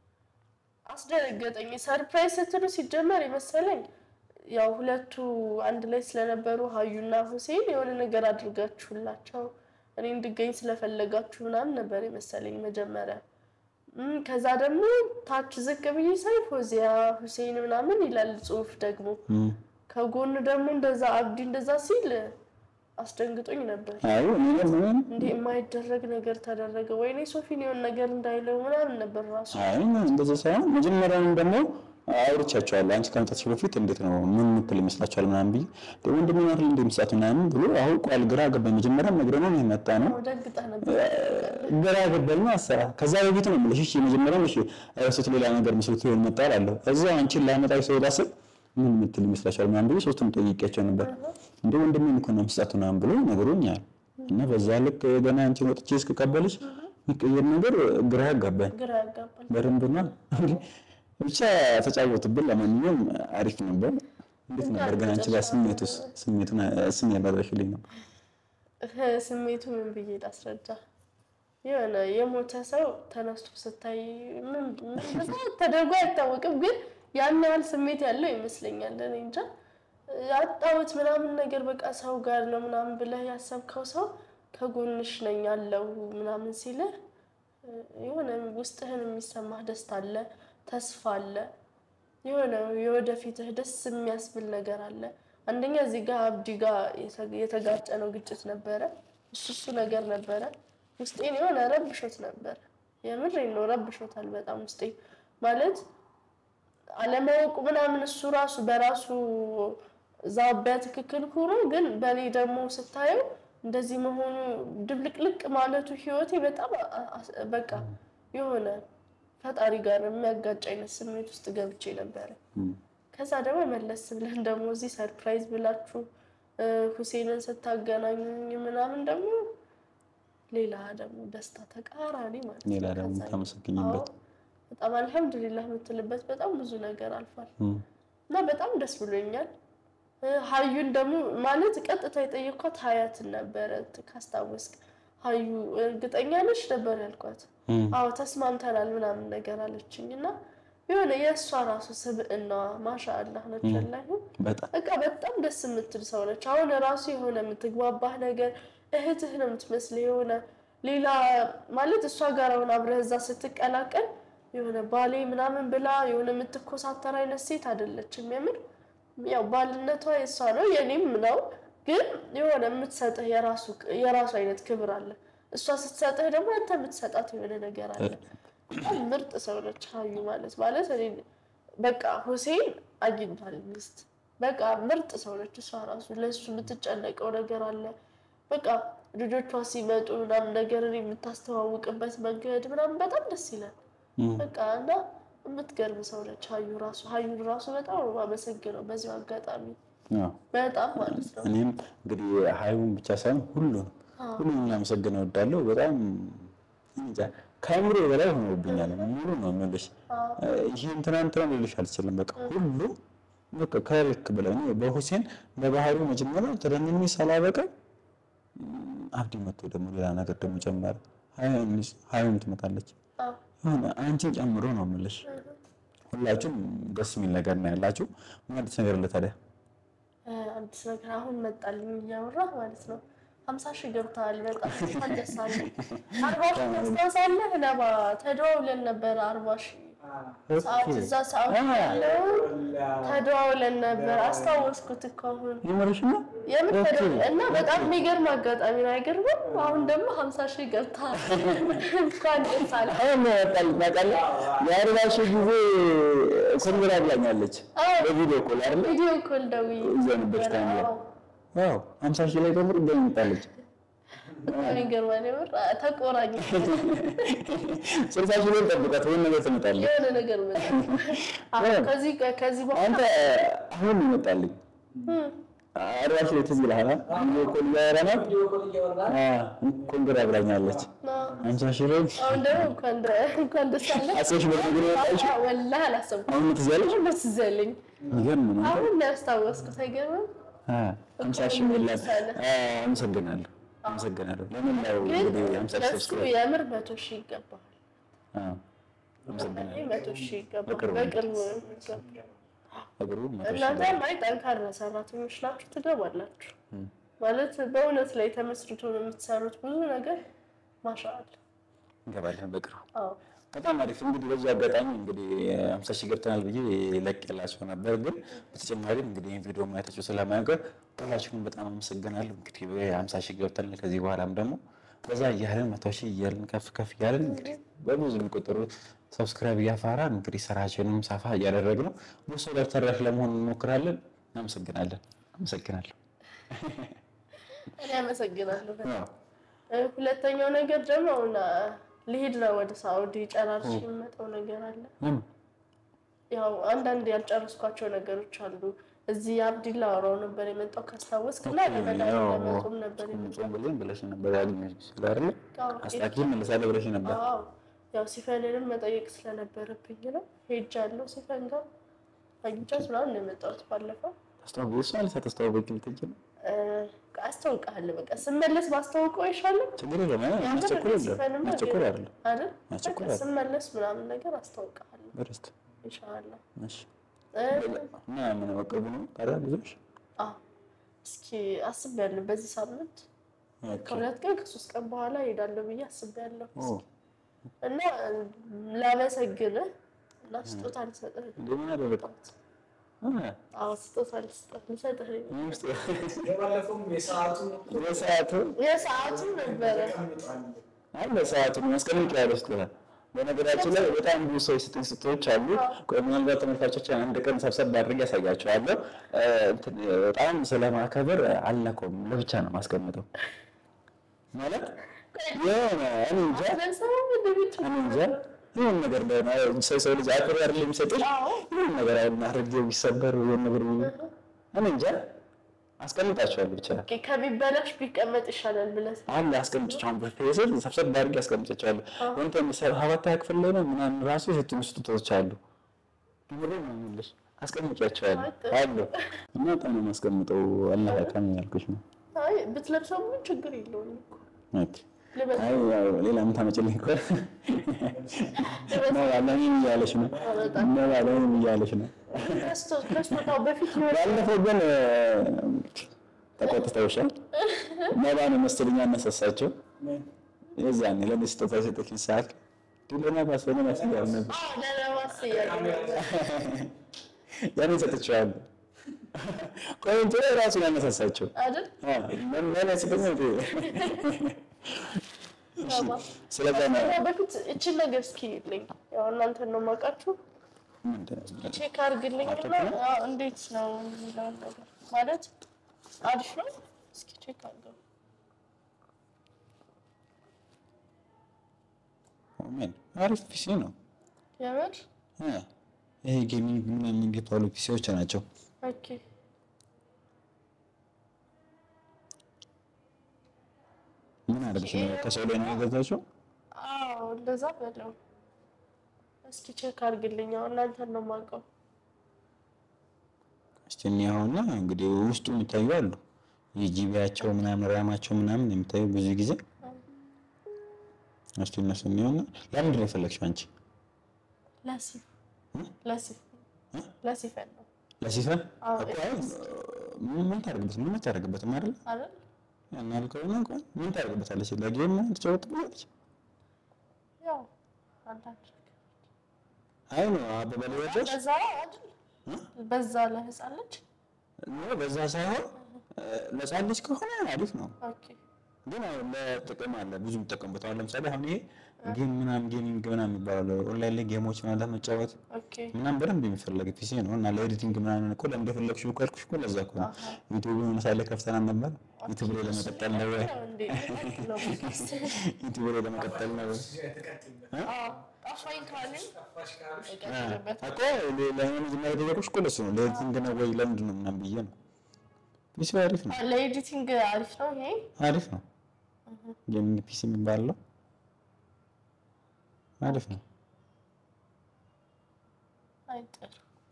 አስደነገጠኝ። ሰርፕራይዝ ስትሉ ሲጀመር የመሰለኝ ያው ሁለቱ አንድ ላይ ስለነበሩ ሀዩና ሁሴን የሆነ ነገር አድርጋችሁላቸው እኔ እንድገኝ ስለፈለጋችሁ ምናምን ነበር የመሰለኝ መጀመሪያ። እም፣ ከዛ ደግሞ ታች ዝቅ ብዬ ሳይ ፎዚያ ሁሴን ምናምን ይላል ጽሁፍ ደግሞ ከጎን ደግሞ እንደዛ አብዲ እንደዛ ሲል አስደንግጦኝ ነበር። አይ እኔ ደግሞ እንዴ የማይደረግ ነገር ተደረገ፣ ወይኔ ሶፊን የሆነ ነገር እንዳይለው ምናምን ነበር ራሱ። አይ እንደዛ ሳይሆን መጀመሪያውም ደግሞ አውርቻቸዋለሁ። አንቺ ከመምጣትሽ በፊት እንዴት ነው ምን ምትል ይመስላችኋል ምናምን ብዬ ደግሞ እንደሚናር እንደምሳት ምናምን ብሎ አውቋል። ግራ ገባኝ። መጀመሪያም ነግረነው ነው የመጣ ነው ደንግጠህ ነበር። ግራ ገባኝ ነው አሰራ ከዛ በፊት ነው የምልሽ። እሺ መጀመሪያው እሺ እሱት ሌላ ነገር መስሎት ይሆን መጣ እላለሁ። እዛ አንቺን ላመጣሽ ሰው ላስብ ምን ምትል ይመስላችኋል ምናምን ብዬ ሶስቱም ጠይቄያቸው ነበር። እንደ ወንድሜን እኮ ነው የምትሰጡ ምናምን ብሎ ነግሮኛል። እና በዛ ልክ ገና አንቺን ወጥቼ እስክቀበልሽ የሚቀየር ነገር ግራ ያጋባኝ ግራ ያጋባል። በደንብ ነው እንግዲህ ብቻ ተጫወትብን። ለማንኛውም አሪፍ ነበር። እንዴት ነበር ግን አንቺ ጋር ስሜቱስ ስሜቱን ስሜት ያደረሽልኝ ነው? ስሜቱ ምን ብዬ ላስረዳ? የሆነ የሞተ ሰው ተነስቶ ስታይ ምን ምን ተደርጎ አይታወቅም፣ ግን ያን ያህል ስሜት ያለው ይመስለኛል። እኔ እንጃ አጣሁት ምናምን ነገር በቃ ሰው ጋር ነው ምናምን ብለህ ያሰብከው ሰው ከጎንሽ ነኝ ያለው ምናምን ሲልህ የሆነ ውስጥህን የሚሰማህ ደስታ አለ፣ ተስፋ አለ፣ የሆነ የወደፊትህ ደስ የሚያስብል ነገር አለ። አንደኛ እዚህ ጋር አብዲ ጋር የተጋጨ ነው ግጭት ነበረ። እሱ እሱ ነገር ነበረ ውስጤን የሆነ ረብሾት ነበረ። የምሬን ነው ረብሾታል በጣም ውስጤ ማለት አለማወቁ ምናምን እሱ ራሱ በራሱ ዛቢያ ትክክል ሆኖ ግን በእኔ ደግሞ ስታየው እንደዚህ መሆኑ ድብልቅልቅ ማለቱ ህይወቴ በጣም በቃ የሆነ ፈጣሪ ጋር የሚያጋጭ አይነት ስሜት ውስጥ ገብቼ ነበረ። ከዛ ደግሞ መለስ ብለን ደግሞ እዚህ ሰርፕራይዝ ብላችሁ ሁሴንን ስታገናኙኝ ምናምን ደግሞ ሌላ ደግሞ ደስታ ተቃራኒ ማለት ነው። ሌላ ደግሞ ከዛ ታመሰግኝበት አዎ፣ በጣም አልሐምዱሊላህ የምትልበት በጣም ብዙ ነገር አልፏል እና በጣም ደስ ብሎኛል። ሀዩን ደግሞ ማለት ቀጥታ የጠየኳት ሀያትን ነበረ ካስታወስክ። ሀዩ እርግጠኛ ነሽ ነበር ያልኳት። እም፣ አዎ ተስማምተናል ምናምን ነገር አለችኝ እና የሆነ የእሷ ራሱ ስብዕናዋ ማሻአላህ ነች ወላሂ በጣም በቃ በጣም ደስ የምትል ሰው ነች። አሁን ራሱ የሆነ የምትግባባህ ነገር እህትህ ነው የምትመስል የሆነ ሌላ ማለት እሷ ጋር አሁን አብረህ እዛ ስትቀላቀል የሆነ ባሌ ምናምን ብላ የሆነ የምትኮሳተር አይነት ሴት አይደለችም። የምር ያው ባልነቷ የእሷ ነው የኔም ነው፣ ግን የሆነ የምትሰጥህ የራሱ የራሱ አይነት ክብር አለ። እሷ ስትሰጥህ ደግሞ አንተ የምትሰጣት የሆነ ነገር አለ። በጣም ምርጥ ሰው ነች ሀዩ ማለት ማለት እኔ በቃ ሁሴን አግኝቷል ሚስት በቃ ምርጥ ሰው ነች። እሷ ራሱ ለእሱ የምትጨነቀው ነገር አለ። በቃ ልጆቿ ሲመጡ ምናምን ነገርን የምታስተዋውቅበት መንገድ ምናምን በጣም ደስ ይላል። እም፣ በቃ እና የምትገርም ሰው ነች ሀዩ ራሱ ሀዩን ራሱ በጣም ነው የማመሰግነው በዚሁ አጋጣሚ አዎ። በጣም ማለት ነው። እኔም እንግዲህ ሀይቡን ብቻ ሳይሆን ሁሉንም ሁሉንም ላመሰግን እወዳለሁ። በጣም እንጃ ከአእምሮ በላይ ሆኖብኛል። ሙሉ ነው የምልሽ። ይህ እንትና እንትና ልልሽ አልችልም። በቃ ሁሉ በቃ ከልክ በላይ እኔ በሁሴን በባህሪው መጀመሪያ ተደንኝ ሳላበቃ አብዲ መጥቶ ደግሞ ሌላ ነገር ደግሞ ጨመረ። ሀይም ትመጣለች አዎ። የሆነ አንቺን ጨምሮ ነው የምልሽ። ሁላችሁም ደስ የሚል ነገር ነው ያላችሁ። ምን አዲስ ነገር አለ ታዲያ? አዲስ ነገር አሁን መጣልኝ እያወራ ማለት ነው። ሀምሳ ሺህ ገብተዋል። በጣም እንኳን ደስ አለ። አርባ ሺህ ታስታውሳለህ? ነባ ተደዋውለን ነበረ። አርባ ሺህ ሰዓት እዛ ሰዓት ያለው ተደዋውለን ነበር። አስታወስኩት እኮ አሁን የምርሽ ነው? የምን ተደዋውለን እና በጣም የሚገርም አጋጣሚ ነው። አይገርምም? አሁን ደግሞ ሀምሳ ሺህ ገብተዋል። እንኳን ደስ አለ። አሁን ነው ያወጣልኝ ታውቃለህ። የአርባ ሺህ ጊዜ ኮንግራ ብላኛለች አዎ። በቪዲዮ ኮል አይደለ? ቪዲዮ ኮል ደውዬ እዛ ነበርሽ ታይም ላይ። አዎ። አዎ ሀምሳ ሺህ ላይ ደግሞ ድጋሚ መጣለች። በጣም ይገርማል። የምር ተቆራኝ ስልሳ ሺህ ላይ ጠብቃት ወይም ነገር ትመጣለች። የሆነ ነገር መጣ። አዎ፣ ከዚህ ከዚህ በኋላ አንተ አሁን ነው ይመጣልኝ አርባ ሺህ ላይ ትዝ ይልሃል? ቪዲዮ ኮል እያወራናት አዎ፣ ኮንግራ ብላኛለች። ሀምሳ ሺህ ላይ አሁን ደግሞ እንኳን ደ- እንኳን ደስ አለ። አስበሽ በነገር የወጣችው ወላሂ አላሰብኩም። አሁን ትዝ ያለሽ አሁን ደስ ዘለኝ። ይገርም ነው። አሁን ነው ያስታወስኩት። አይገርምም? ሀምሳ ሺህ ሞላት። አመሰግናለሁ አመሰግናለሁ። ለምን ነው ግን እንግዲህ ሀምሳ ሺህ ለሱ ሰብስክራይብ የምር መቶ ሺህ ይገባል። አዎ፣ አመሰግናለሁ። ይህ መቶ ሺህ ይገባል። በቅርቡ በቅርቡ ይገባል። እግሩ መቶ ሺህ እናንተ ላይ ጠንካራ ሰራተኞች ናችሁ፣ ትገባላችሁ። ማለት በእውነት ላይ ተመስርቶ ነው የምትሰሩት ብዙ ነገር ማሻአል። እንገባለን በቅርቡ። አዎ በጣም አሪፍ እንግዲህ በዚህ አጋጣሚ እንግዲህ ሀምሳ ሺህ ገብተናል ብዬ ለቅላቸው ነበር፣ ግን በተጨማሪም እንግዲህ ይህን ቪዲዮ ማየታቸው ስለማያውቀር ሁላችሁንም በጣም አመሰግናለሁ። እንግዲህ ሀምሳ ሺህ ገብተናል። ከዚህ በኋላም ደግሞ በዛ እያለን መቶ ሺህ እያለን ከፍ ከፍ እያለን እንግዲህ በብዙ የሚቆጠሩ ሰብስክራይብ እያፋራን እንግዲህ ስራችንም ሰፋ እያደረግን ነው። ብዙ ሰው ጋር ተደራሽ ለመሆን እንሞክራለን። እናመሰግናለን። አመሰግናለሁ። እኔ አመሰግናለሁ በጣም። አዎ። እ፣ ሁለተኛው ነገር ደግሞ አሁን አ፣ ልሄድ ነው ወደ ሳኡዲ ጨራርሽ የሚመጣው ነገር አለ። ለምን? ያው አንዳንድ ያልጨረስኳቸው ነገሮች አሉ። እዚህ አብዲላ አወራው ነበር የመጣው ካስታወስክ እና ለመዳን ያው ለመጾም ነበር የመጣው። ጾም ብለን ብለሽ ነበር ያገኘሽ ስለ አይደለ አዎ፣ አስታኪ መለሳለሁ ብለሽ ነበር። አዎ ያው ሲፈንንም መጠየቅ ስለነበረብኝ ነው ሄጃለሁ። ሲፈን ጋር አግኝቻት ምናምን ነው የመጣሁት ባለፈው። ታስተዋወቂ እሷ አለ ሳታስተዋወቂ ልትሄጂ ነው? እ፣ አስታውቅሃለሁ በቃ ስመለስ ባስታውቀው አይሻልም? ችግር የለም። አይ ያምር ማስቸኮል የለም። ሲፈንማ ማስቸኮል አይደለም። አይደል? ማስቸኮል በቃ አይደለም። ስመለስ ምናምን ነገር አስታውቅሃለሁ በደስታ ኢንሻአላህ። እሺ። እ፣ እና ምን በቅርቡ ነው ታዲያ ብዙዎች አዎ እስኪ አስቤያለሁ በዚህ ሳምንት ከሁለት ቀን ከሶስት ቀን በኋላ እሄዳለሁ ብዬ አስቤያለሁ ኦ እና ላመሰግንህ እና ስጦታ ልሰጥህ ነው። እንደምን አደረግኩት? አዎ ስጦታ ልስጥህ ልሰጥህ ነው። የባለፈውም የሰዓቱ በሰዓቱ የሰዓቱ ነበረ አይ በሰዓቱ ማስቀመጫ ያለው ስጦታ በነገራችን ላይ በጣም ብዙ ሰው የሰጡኝ ስጦታዎች አሉ። ቆይ ምናልባት ተመልካቾች አንድ ቀን ሰብሰብ አድርጌ ያሳያቸዋለሁ። እ፣ እንትን በጣም ስለማከበር አልነካውም፣ ለብቻ ነው ማስቀምጠው ማለት የሆነ እኔ እንጃ ለሰው እንደቤት እኔ እንጃ ይሁን ነገር እንደሆነ ሰው ሰው ልጅ አክብሮ አይደል የሚሰጥሽ? ይሁን ነገር አሁን አድርጌው ቢሰበር ይሁን ነገር ቢሆን እኔ እንጃ አስቀምጣቸዋለሁ ብቻ ከሚበላሽ ቢቀመጥ ይሻላል ብለህ አለ አስቀምጫቸውን በፌስል ሰብሰብ አድርጌ አስቀምጫቸዋለሁ። ወንተ ሰባታ ክፍል ላይ ነው ምናምን ራሱ የሰጡኝ ስጦታዎች አሉ። ምሬ ነው የምልሽ አስቀምጫቸዋለሁ አሉ እና በጣም ነው የማስቀምጠው። አላህ ያውቃል ያልኩሽ ነው። አይ ብትለብሰው ምን ችግር የለውም እኮ። ኦኬ ልበስ አይ ያው ሌላ ምን ታመጭልኝ እኮ ነባለንም እያለች ነው ነባለንም እያለች ነው። ክርስቶስ ከስጦታው በፊት ይሆን ባለፈው ግን ተቆጥተውሻል። ነባን መሰለኝ ያነሳሳቸው የዛኔ ለእኔ ስጦታ የሰጠችኝ ሰዓት ድሎና ባስበነ ያስያል ነበር ለለማስ እያለ ያኔ ሰጥቼዋለሁ። ቆይቶ ራሱን ያነሳሳቸው አይደል ምን ያስጠኝ ለማ ስለዛ ነው ከዛ በፊት እችን ነገር እስኪ ልኝ ያው እናንተን ነው የማውቃችሁ ቼክ አድርግልኝ እና አዎ፣ እንዴት ነው የሚለውን ነገር ማለት አሪፍ ነው። እስኪ ቼክ አድርገው። ምን አሪፍ ፒሲ ነው። የምር እ ይሄ ጌሚንግ ምናምን የሚባሉ ፒሲዎች ናቸው። ኦኬ ምን አደረግሽ ነው? ከሰው ላይ ነው የገዛችው? አዎ እንደዛ በለው። እስኪ ቼክ አድርግልኝ። ያው እናንተን ነው የማውቀው። እስቲ እኒያውና እንግዲህ ውስጡ የሚታዩ አሉ የጂቢያቸው ምናምን ራማቸው ምናምን የሚታዩ ብዙ ጊዜ እስቲ እነሱ የሚሆና ለምንድን ነው የፈለግሽው አንቺ? ለሲፍ ለሲፍ ለሲፈን ነው ለሲፈን አዎ፣ እኮ አሁን ምን ምን ታደርግበት ምን ታደርግበትም አይደል? አይደል? ያን ያልከው ነው እንኳን ምን ታደርግበታለች? ለጌም ነው ትጫወትበታለች። ያው አንዳንድ አይ ነው አበበ ሊወደሽ በዛ አይደል? በዛ ለህፃን ልጅ ነው በዛ ሳይሆን ለህፃን ልጅ ከሆነ አሪፍ ነው። ኦኬ ግን አሁን ለጥቅም አለ ብዙ የሚጠቀሙበት። አሁን ለምሳሌ አሁን ይሄ ጌም ምናምን ጌሚንግ ምናምን የሚባለው ኦንላይን ላይ ጌሞች ምናምን ለመጫወት ኦኬ ምናምን በደንብ የሚፈለግ ፒሲ ነው እና ለኤዲቲንግ ምናምን እኮ ለምን እንደፈለግሽው እኮ ያልኩሽ እኮ ለዛ እኮ ነው። ዩቲዩብ የሆነ ሳለ ከፍተን ነበር ዩቲዩብ ላይ ለመቀጠል ነው ወይ ያው እንዴ ነው ፖድካስት ዩቲዩብ ላይ ለመቀጠል ነው ወይ አዎ ጠፋኝ ካልን እቀጥልበት እኮ ለመጀመሪያ የጠየቁሽ እኮ ለሱ ነው። ለኤዲቲንግ ነው ወይ ለምንድን ነው ምናምን ብዬ ነው። ፒሲ አሪፍ ነው ለኤዲቲንግ አሪፍ ነው ይሄ አሪፍ ነው። ጌሚንግ ፒሲ የሚባለው አሪፍ ነው። አይጥር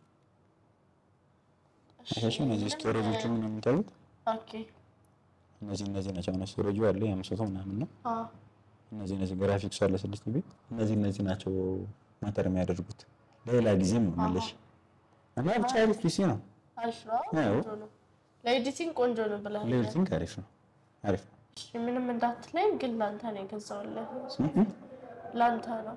እሺ እነዚህ ስቶሬጆቹ ምን የሚታዩት ኦኬ እነዚህ እነዚህ ናቸው። እነ ስቶሬጁ አለ የአምስት መቶ ምናምን ነው። አዎ እነዚህ እነዚህ ግራፊክሱ አለ ስድስት ጂቢ እነዚህ እነዚህ ናቸው ማተር የሚያደርጉት ሌላ ጊዜም ነው የምልሽ እና ብቻ አሪፍ ፒሲ ነው። አሪፍ ነው አዎ። ቆንጆ ነው ለኤዲቲንግ ቆንጆ ነው ብለህ ለኤዲቲንግ አሪፍ ነው። አሪፍ ነው። እሺ፣ ምንም እንዳትለኝ ግን ላንተ ነው የገዛሁልህ ላንተ ነው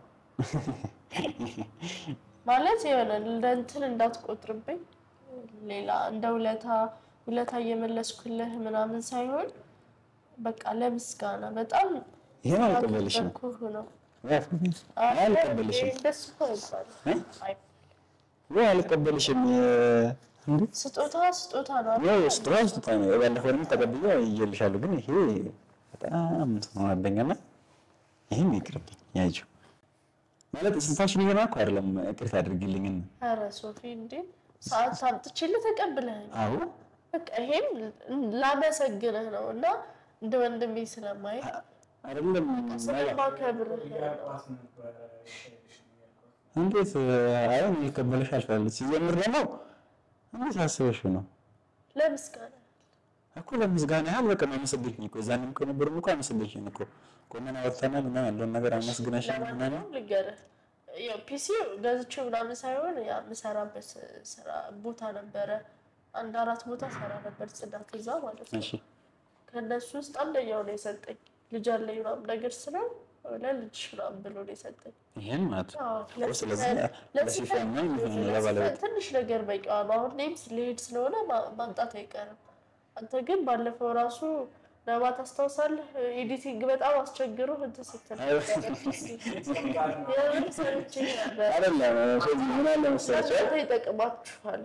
ማለት የሆነ ለእንትን እንዳትቆጥርብኝ ሌላ እንደ ውለታ ውለታ እየመለስኩልህ ምናምን ሳይሆን በቃ ለምስጋና በጣም ይሄን አልቀበልሽም ያከበርኩህ ነው። አልቀበልሽም እንደሱ እኮ አይባልም። እ? አይ፣ ወይ አልቀበልሽም እንዴ ስጦታ ስጦታ ነው ይሄ አይደል? ስጦታ ስጦታ ነው። ባለፈውንም ተቀብዬ ይዤልሻለሁ፣ ግን ይሄ በጣም እንትን ሆነብኝና ይሄም ይቅርብኝ ያጅው ማለት ስንፋሽን እየሆነ እኮ አይደለም። ይቅርታ አድርጊልኝና ኧረ ሶፊ እንዴ ሰዓት አምጥቼልህ ተቀብለኸኝ አዎ በቃ ይሄም ላመሰግንህ ነው እና እንደ ወንድሜ ስለማይ አይደለም ስለማከብርህ ነው። እንዴት አይሆን ይቀበልሽ አልፋለች። ሲጀምር ደግሞ እንዴት አስበሽው ነው ለምስጋና እኮ ለምስጋና ያህል በቃ አመሰግንሽኝ እኮ እዛንም እኮ ነበርም እኮ አመሰግንሽኝ እኮ ቆመን አወጥተናል ምናምን ያለውን ነገር አመስግነሽኝ ምናምን ለማንኛውም ልንገርህ ያው ፒሲ ገዝቼው ምናምን ሳይሆን ያ የምሰራበት ስራ ቦታ ነበረ። አንድ አራት ቦታ ሰራ ነበር ጽዳት እዛ ማለት ነው። እሺ ከእነሱ ውስጥ አንደኛው ነው የሰጠኝ። ልጅ አለኝ ምናምን ነገር ስለው ለልጅ ምናምን ብሎ ነው የሰጠኝ። ይሄን ማለት ነው አዎ፣ እኮ ስለዚህ ለሲፈን- ለሲፈን ነው የሚሆነው ለሲፈን ለባለቤት ትንሽ ነገር በቂዋ ነው። አሁን እኔም ስለሄድ ስለሆነ ማ- ማምጣት አይቀርም። አንተ ግን ባለፈው ራሱ ነባ ታስታውሳለህ? ኤዲቲንግ በጣም አስቸግሮ እንትን ስትል አይ፣ የምር ሰምቼ ነበር። አይደለም ስለዚህ ምን አለ መሰለሽ እናንተ ይጠቅማችኋል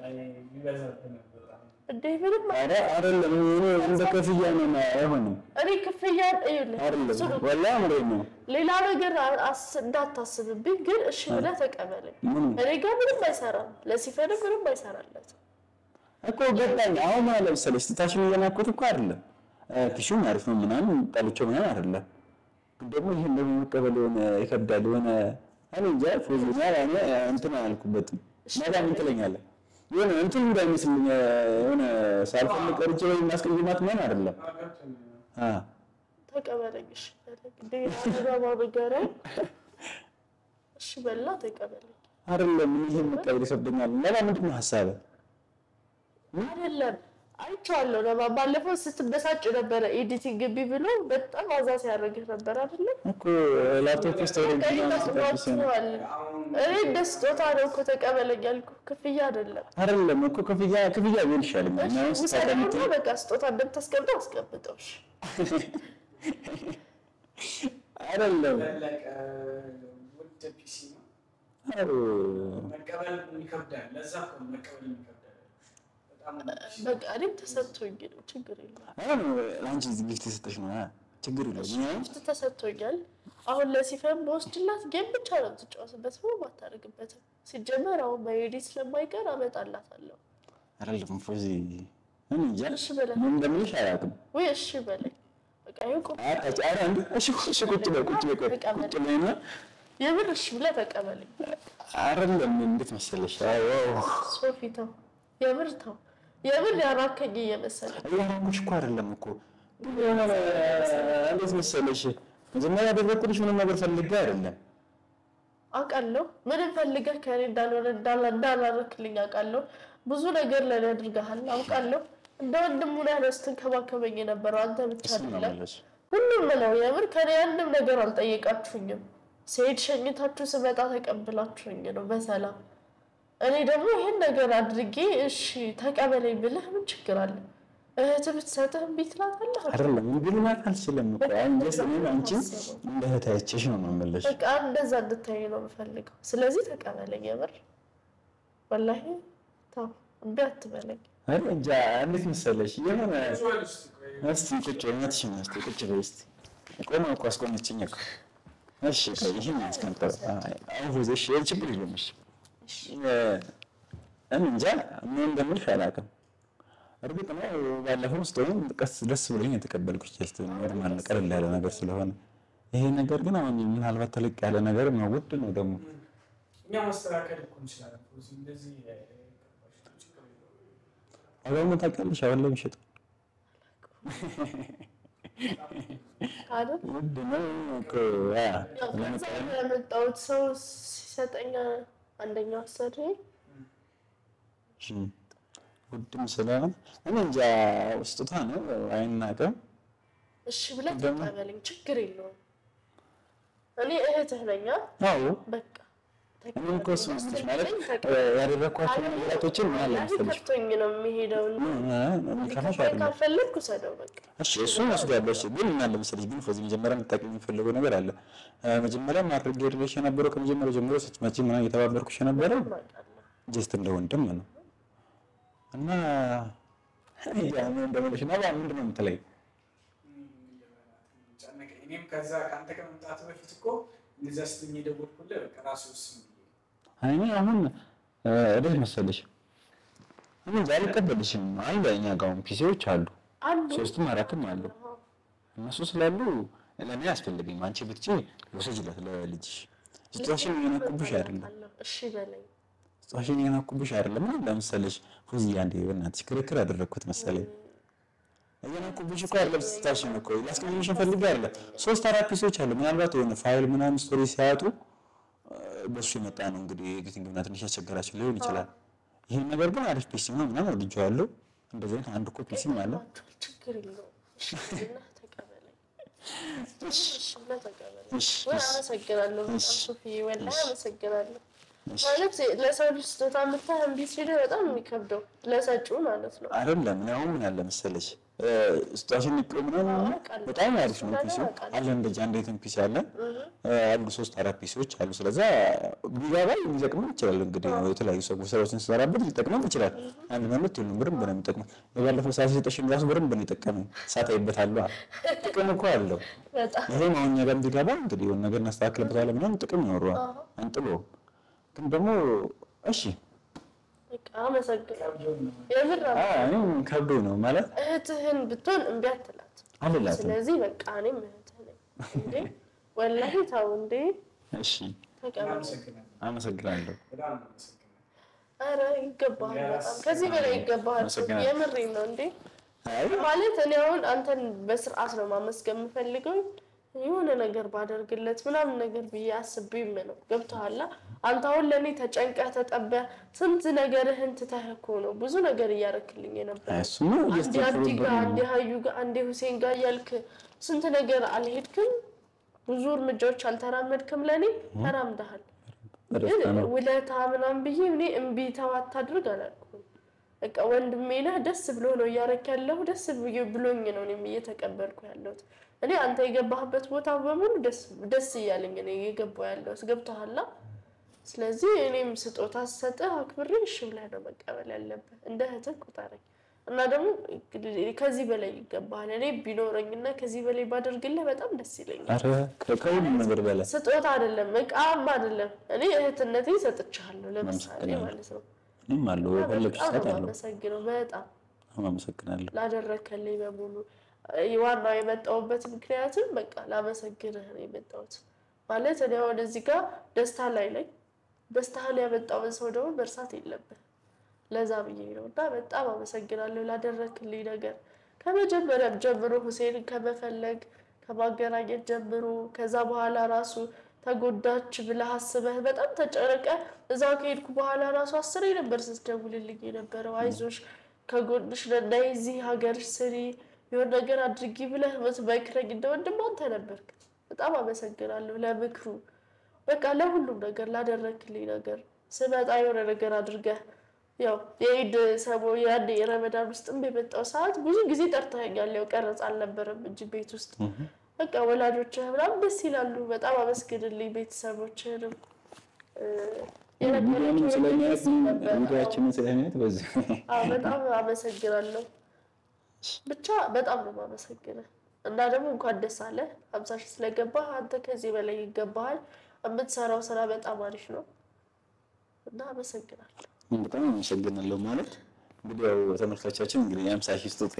እንዴ? ምንም ኧረ አይደለም እኔ እንደ ክፍያ ነው ማ- አይሆንም እኔ ክፍያ እዩልህ አይደለም ወላሂ አምሬት ነው ሌላ ነገር አስ- እንዳታስብብኝ ግን እሺ ብለህ ተቀበለኝ። ምን እኔ ጋር ምንም አይሰራም፣ ለሲፈን ምንም አይሰራለት። እኮ ገባኝ። አሁን ማለት መሰለሽ ስታሽን እየናኩት እኮ አይደለም ፒሹም አሪፍ ነው ምናምን ጣልቼው ምናምን አይደለም፣ ግን ደግሞ ይሄን ደግሞ መቀበል የሆነ ይከብዳል። የሆነ እኔ እንጃ ፎዝኛል እኔ እንትን አላልኩበትም። ነገ ምን ትለኛለህ? የሆነ እንትን እንዳይመስልኝ የሆነ ሳልፈልግ ቀርቼ ወይ ማስቀየማት ምናምን አይደለም። አ ተቀበለኝ። እሺ በለኝ እንዴ አበባ ንገረኝ። እሺ በላ ተቀበለኝ። አይደለም ይሄ መቀበል ይከብደኛል። ለማ ምንድን ነው ሀሳብህ? አይደለም አይቼዋለሁ። ለማ ባለፈው ስትበሳጭ ነበረ ኤዲቲንግ ግቢ ብሎ በጣም አዛ ሲያደርግህ ነበር አይደለም? እኮ ላፕቶፕ ውስጥ ወደ በቃ ይመስሏችኋል። እኔ እንደ ስጦታ ነው እኮ ተቀበለኝ ያልኩህ፣ ክፍያ አይደለም። አይደለም እኮ ክፍያ ክፍያ ቢሆን ይሻለኛል። እኛ ውስጥ ውሰደውና በቃ ስጦታ እንደምታስቀምጠው አስቀምጠው። እሺ አይደለም ፈለቀ ውድ ፒሲ ነው አዎ፣ መቀበል ይከብዳል። ለዛ እኮ ነው መቀበል ይከብዳል። በጣም በቃ እኔም ተሰጥቶኝ ነው፣ ችግር የለም። አሁን ለአንቺ እዚህ ጊፍት የሰጠሽ ነው አ፣ ችግር የለውም። እኛ ጊፍት ተሰጥቶኛል። አሁን ለሲፈን በወስድላት ጌም ብቻ ነው የምትጫወትበት፣ ምንም አታደርግበትም። ሲጀመር አሁን በኤዲ ስለማይቀር አመጣላታለሁ። አይደለም ፎዚ እኔ እንጃ እሺ በለኝ ምን እንደምልሽ አላውቅም። ወይ እሺ በለኝ። በቃ ይኸው ቁም አ- አ- ኧረ እንዴ፣ እሺ እሺ፣ ቁጭ በይ ቁጭ በይ ቆይ፣ ቁጭ በይና የምር እሺ ብለህ ተቀበለኝ። አይደለም እንዴት መሰለሽ፣ አዎ ሶፊ ተው፣ የምር ተው፣ የምር ያራከኝ እየመሰለ እያራሙሽ እኮ አይደለም እኮ ግን የሆነ እንዴት መሰለሽ፣ መጀመሪያ ያደረግኩልሽ ምንም ነገር ፈልጌ አይደለም። አውቃለሁ። ምንም ፈልገህ ከእኔ እንዳልሆነ እንዳላ- እንዳላረክልኝ አውቃለሁ። ብዙ ነገር ለእኔ አድርገሃል አውቃለሁ። እንደ ወንድሙ ላይ ነው ስትንከባከበኝ የነበረው አንተ ብቻ እሱን ነው አይደለም። የምልሽ። ሁሉም ነው የምር ከኔ አንድም ነገር አልጠየቃችሁኝም። ስሄድ ሸኝታችሁ ስመጣ ተቀብላችሁኝ ነው በሰላም። እኔ ደግሞ ይህን ነገር አድርጌ እሺ ተቀበለኝ ብልህ ምን ችግር አለ? እህትህ ብትሰጥህ እምቢ ትላታለህ? አይደለም እምቢ ልላት አልችልም እኮ አሁን ጀስት እኔም አንቺን እንደ እህት አይቼሽ ነው የምልሽ። በቃ እንደዛ እንድታይ ነው የምፈልገው። ስለዚህ ተቀበለኝ የምር ወላሂ ተው እምቢ አትበለኝ። አረ እንጃ እንዴት መሰለሽ የሆነ እስቲ ቁጭ በይ እውነትሽን ነው። እስቲ ቁጭ በይ እስቲ ቆማ እኮ አስቆመችኝ እኮ። እሺ ቆይ ይሄን አስቀምጠው። አይ አሁን እሺ ችግር የለውም እሺ እ እኔ እንጃ ምን እንደምልሽ አላውቅም። እርግጥ ነው ባለፈው ስትሆን ቀስ ደስ ብሎኝ የተቀበልኩሽ ጀስት ኖርማል ቀለል ያለ ነገር ስለሆነ ይሄ ነገር ግን አሁን ምናልባት ተለቅ ያለ ነገር ነው፣ ውድ ነው ደግሞ እኛ ማስተካከል እኮ እንችላለን። ፎዚ እንደዚህ እ፣ ችግር የለውም። ዋጋውን ታውቂያለሽ? አሁን ላይ የሚሸጠው አይደል ውድ ነው እኮ ያ ያው ከዛ ነው ያመጣሁት ሰው ሲሰጠኝ አንደኛው አሰሪ እሺ፣ ውድም ስለሆነ እኔ እንጃ ስጦታ ነው አይናቅም። እሺ ብለህ ደግሞ- ተቀበለኝ፣ ችግር የለውም። እኔ እህትህ ነኝ። አ? አዎ በቃ እኔ እኮ እሱ መስሎሽ ማለት እ፣ ያደረግኳቸው ነገራቶችን ምን አለ መሰለሽ ከፍቶኝ ነው የሚሄደው። እ፣ ከፋሽ ከፋኝ አይደለም ካልፈለግኩ ሰደው በቃ እሺ እሱን ወስዳለሁ። እሺ ግን ምን አለ መሰለሽ ግን ፎዚ መጀመሪያ እንድታውቂ የሚፈልገው ነገር አለ። እ፣ መጀመሪያ ማድረግ የሌለሽ የነበረው ከመጀመሪያው ጀምሮ ስትመጪ ምናምን እየተባበርኩሽ የነበረው እማውቃለሁ። ጀስት እንደ ወንድም ነው እና ያ ምን እንደምልሽ ነው ምንድን ነው የምትለኝ? ጨነቀኝ። እኔም ከዛ ከአንተ ከመምጣቱ በፊት እኮ እንደዚያ ስትኝ የደወልኩልህ በቃ ራሱ ወስን ብዬ እኔ አሁን እ፣ እንዴት መሰለሽ እኔ እንጃ አልቀበልሽም። አለ እኛ ጋር አሁን ፒሲዎች አሉ አሉ ሶስትም አራትም አሉ። እነሱ ስላሉ ለእኔ አያስፈልገኝም። አንቺ ብትጪ ውሰጂለት ለልጅሽ። ስጦታሽን እየነኩብሽ አይደለም አውቃለሁ። እሺ በለኝ። ስጦታሽን እየነኩብሽ አይደለም። ምን ለምሳሌሽ ፉዚ አንዴ በእናትሽ ክርክር አደረግኩት መሰለኝ። እየነኩብሽ እኮ አይደለም ስጦታሽን እኮ ላስቀምጥሽ ፈልጌ አይደለም። ሶስት አራት ፒሶች አሉ። ምናልባት የሆነ ፋይል ምናምን ስቶሪ ሲያጡ እ፣ በሱ የመጣ ነው እንግዲህ ኤዲቲንግ እና ትንሽ ያስቸገራቸው ሊሆን ይችላል። ይህን ነገር ግን አሪፍ ፒሲ ነው ምናምን ወድጄዋለሁ። እንደዚህ አይነት አንድ እኮ ፒሲም አለ። ይገባችኋል፣ ችግር የለውም። እሺ ብለህ ተቀበለኝ። እሺ ብለህ ተቀበለኝ። እሺ፣ ወይ እሺ። አመሰግናለሁ በጣም እሺ፣ ሶፊዬ፣ ወላሂ አመሰግናለሁ። እሺ። ማለት ለሰው ልጅ ስጦታ የምታህ እምቢ ሲልህ በጣም የሚከብደው ለሰጪው ማለት ነው። አይደለም እኔ አሁን ምን አለ መሰለሽ እ፣ ስጦታሽን ንቅ ምናምን አውቃለሁ። በጣም አሪፍ ነው እሱ ፒሲ ነገር አውቃለሁ። አለ እንደዚህ አንድ አይነት ፒሲ አለ እ፣ አሉ ሶስት አራት ፒሲዎች አሉ። ስለዛ ቢጋባ ሊጠቅመን ይችላል። እንግዲህ የተለያዩ ሰዎች ስራዎችን ስሰራበት ሊጠቅመን ይችላል። አንድ መምት ሁሉም በደንብ ነው የሚጠቅመው። የባለፈው ሰዓት የሰጠሽኝ ራሱ በደንብ ነው የጠቀመኝ። ሳታይበታለሁ ጥቅም እኮ አለው። በጣም ይሄም አሁን እኛ ጋር ቢገባ እንግዲህ የሆነ ነገር እናስተካክልበታለን ምናምን ጥቅም ይኖረዋል። አንጥሎም ግን ደግሞ እሺ በቃ አመሰግናለሁ። የምር አ፣ እኔም ከብዶ ነው ማለት እህትህን ብትሆን እምቢ አትላት። አልላትም። ስለዚህ በቃ እኔም እህትህ ነኝ እንዴ ወላሂ ተው እንዴ እሺ ተቀበል። እናመሰግናለን። አመሰግናለሁ። በጣም እናመሰግናለን። ኧረ ይገባሃል፣ በጣም ከዚህ በላይ ይገባሃል። አመሰግናለሁ። የምሬን ነው እንዴ አይ ማለት እኔ አሁን አንተን በስርዓት ነው ማመስገን የምፈልገው የሆነ ነገር ባደርግለት ምናምን ነገር ብዬ አስቤም ነው። ገብቶሃል? አንተ አሁን ለእኔ ተጨንቀህ ተጠበህ ስንት ነገርህን ትተህ እኮ ነው ብዙ ነገር እያረክልኝ የነበረ እሱማ አንዴ አብዲ ጋር፣ እያስተፈሩበት አንዴ ሀዩ ጋር፣ አንዴ ሁሴን ጋር እያልክ ስንት ነገር አልሄድክም፣ ብዙ እርምጃዎች አልተራመድክም። ለእኔ ተራምደሃል። ግን በደስታ ነው። ውለታ ምናምን ብዬ እኔ እምቢ ተው አታድርግ አላልኩም። በቃ ወንድሜ ነህ፣ ደስ ብሎ ነው እያረክ ያለሁ ደስ ብዬ- ብሎኝ ነው እኔም እየተቀበልኩ ያለሁት። እኔ አንተ የገባህበት ቦታ በሙሉ ደስ ደስ እያለኝ ነው የገባው ያለሁት። ገብቶሃል? ስለዚህ እኔም ስጦታ ስሰጥህ አክብሬ እሺ ብለህ ነው መቀበል ያለብህ። እንደ እህትህ ቁጠረኝ እና ደግሞ ከዚህ በላይ ይገባሃል። እኔ ቢኖረኝና ከዚህ በላይ ባደርግልህ በጣም ደስ ይለኛል። ኧረ ከ- ከሁሉም ነገር በላይ ስጦታ አይደለም እቃም አይደለም። እኔ እህትነቴ ሰጥቻለሁ ለምሳሌ አመሰግናለሁ። ማለት ነው። እኔም አለው የፈለግሽ በጣም ሰዓት ነው አለው። የማመሰግነው በጣም አመሰግናለሁ። ላደረከልኝ በሙሉ ዋናው የመጣሁበት ምክንያትም በቃ ላመሰግንህ ነው የመጣሁት። ማለት እኔ አሁን እዚህ ጋር ደስታ ላይ ነኝ። ደስታህን ያመጣውን ሰው ደግሞ መርሳት የለብህ። ለዛ ብዬ ነው እና በጣም አመሰግናለሁ ላደረክልኝ ነገር ከመጀመሪያም ጀምሮ ሁሴንን ከመፈለግ ከማገናኘት ጀምሮ ከዛ በኋላ ራሱ ተጎዳች ብለህ አስበህ በጣም ተጨነቀ እዛ ከሄድኩ በኋላ ራሱ አስሬ ነበር ስትደውልልኝ የነበረው አይዞሽ ከጎንሽ ነን፣ ነይ እዚህ ሀገርሽ ስሪ የሆነ ነገር አድርጊ ብለህ ምትመክረኝ እንደ ወንድም አንተ ነበርክ። በጣም አመሰግናለሁ ለምክሩ፣ በቃ ለሁሉም ነገር ላደረክልኝ ነገር። ስመጣ የሆነ ነገር አድርገህ ያው የኢድ ሰሞን ያኔ የረመዳን ውስጥም የመጣው ሰዓት ብዙ ጊዜ ጠርተኸኛል። ያው ቀረጽ አልነበረም እንጂ ቤት ውስጥ በቃ ወላጆችህ ምናምን ደስ ይላሉ። በጣም አመስግንልኝ ቤተሰቦችህንም እ፣ ቪዲዮንም የነገረኝ ስለሚያዩት ደስ ይል ነበር። ቪዲዮችንን ስለሚያዩት በዚህ አዎ በጣም አመሰግናለሁ። ብቻ በጣም ነው የማመሰግነው እና ደግሞ እንኳን ደስ አለ ሀምሳ ሺህ ስለገባህ አንተ ከዚህ በላይ ይገባሃል። የምትሰራው ስራ በጣም አሪፍ ነው እና አመሰግናለሁ። በጣም አመሰግናለሁ። ማለት እንግዲህ ያው ተመልካቻችን እንግዲህ የሀምሳ ሺህ ስጦታ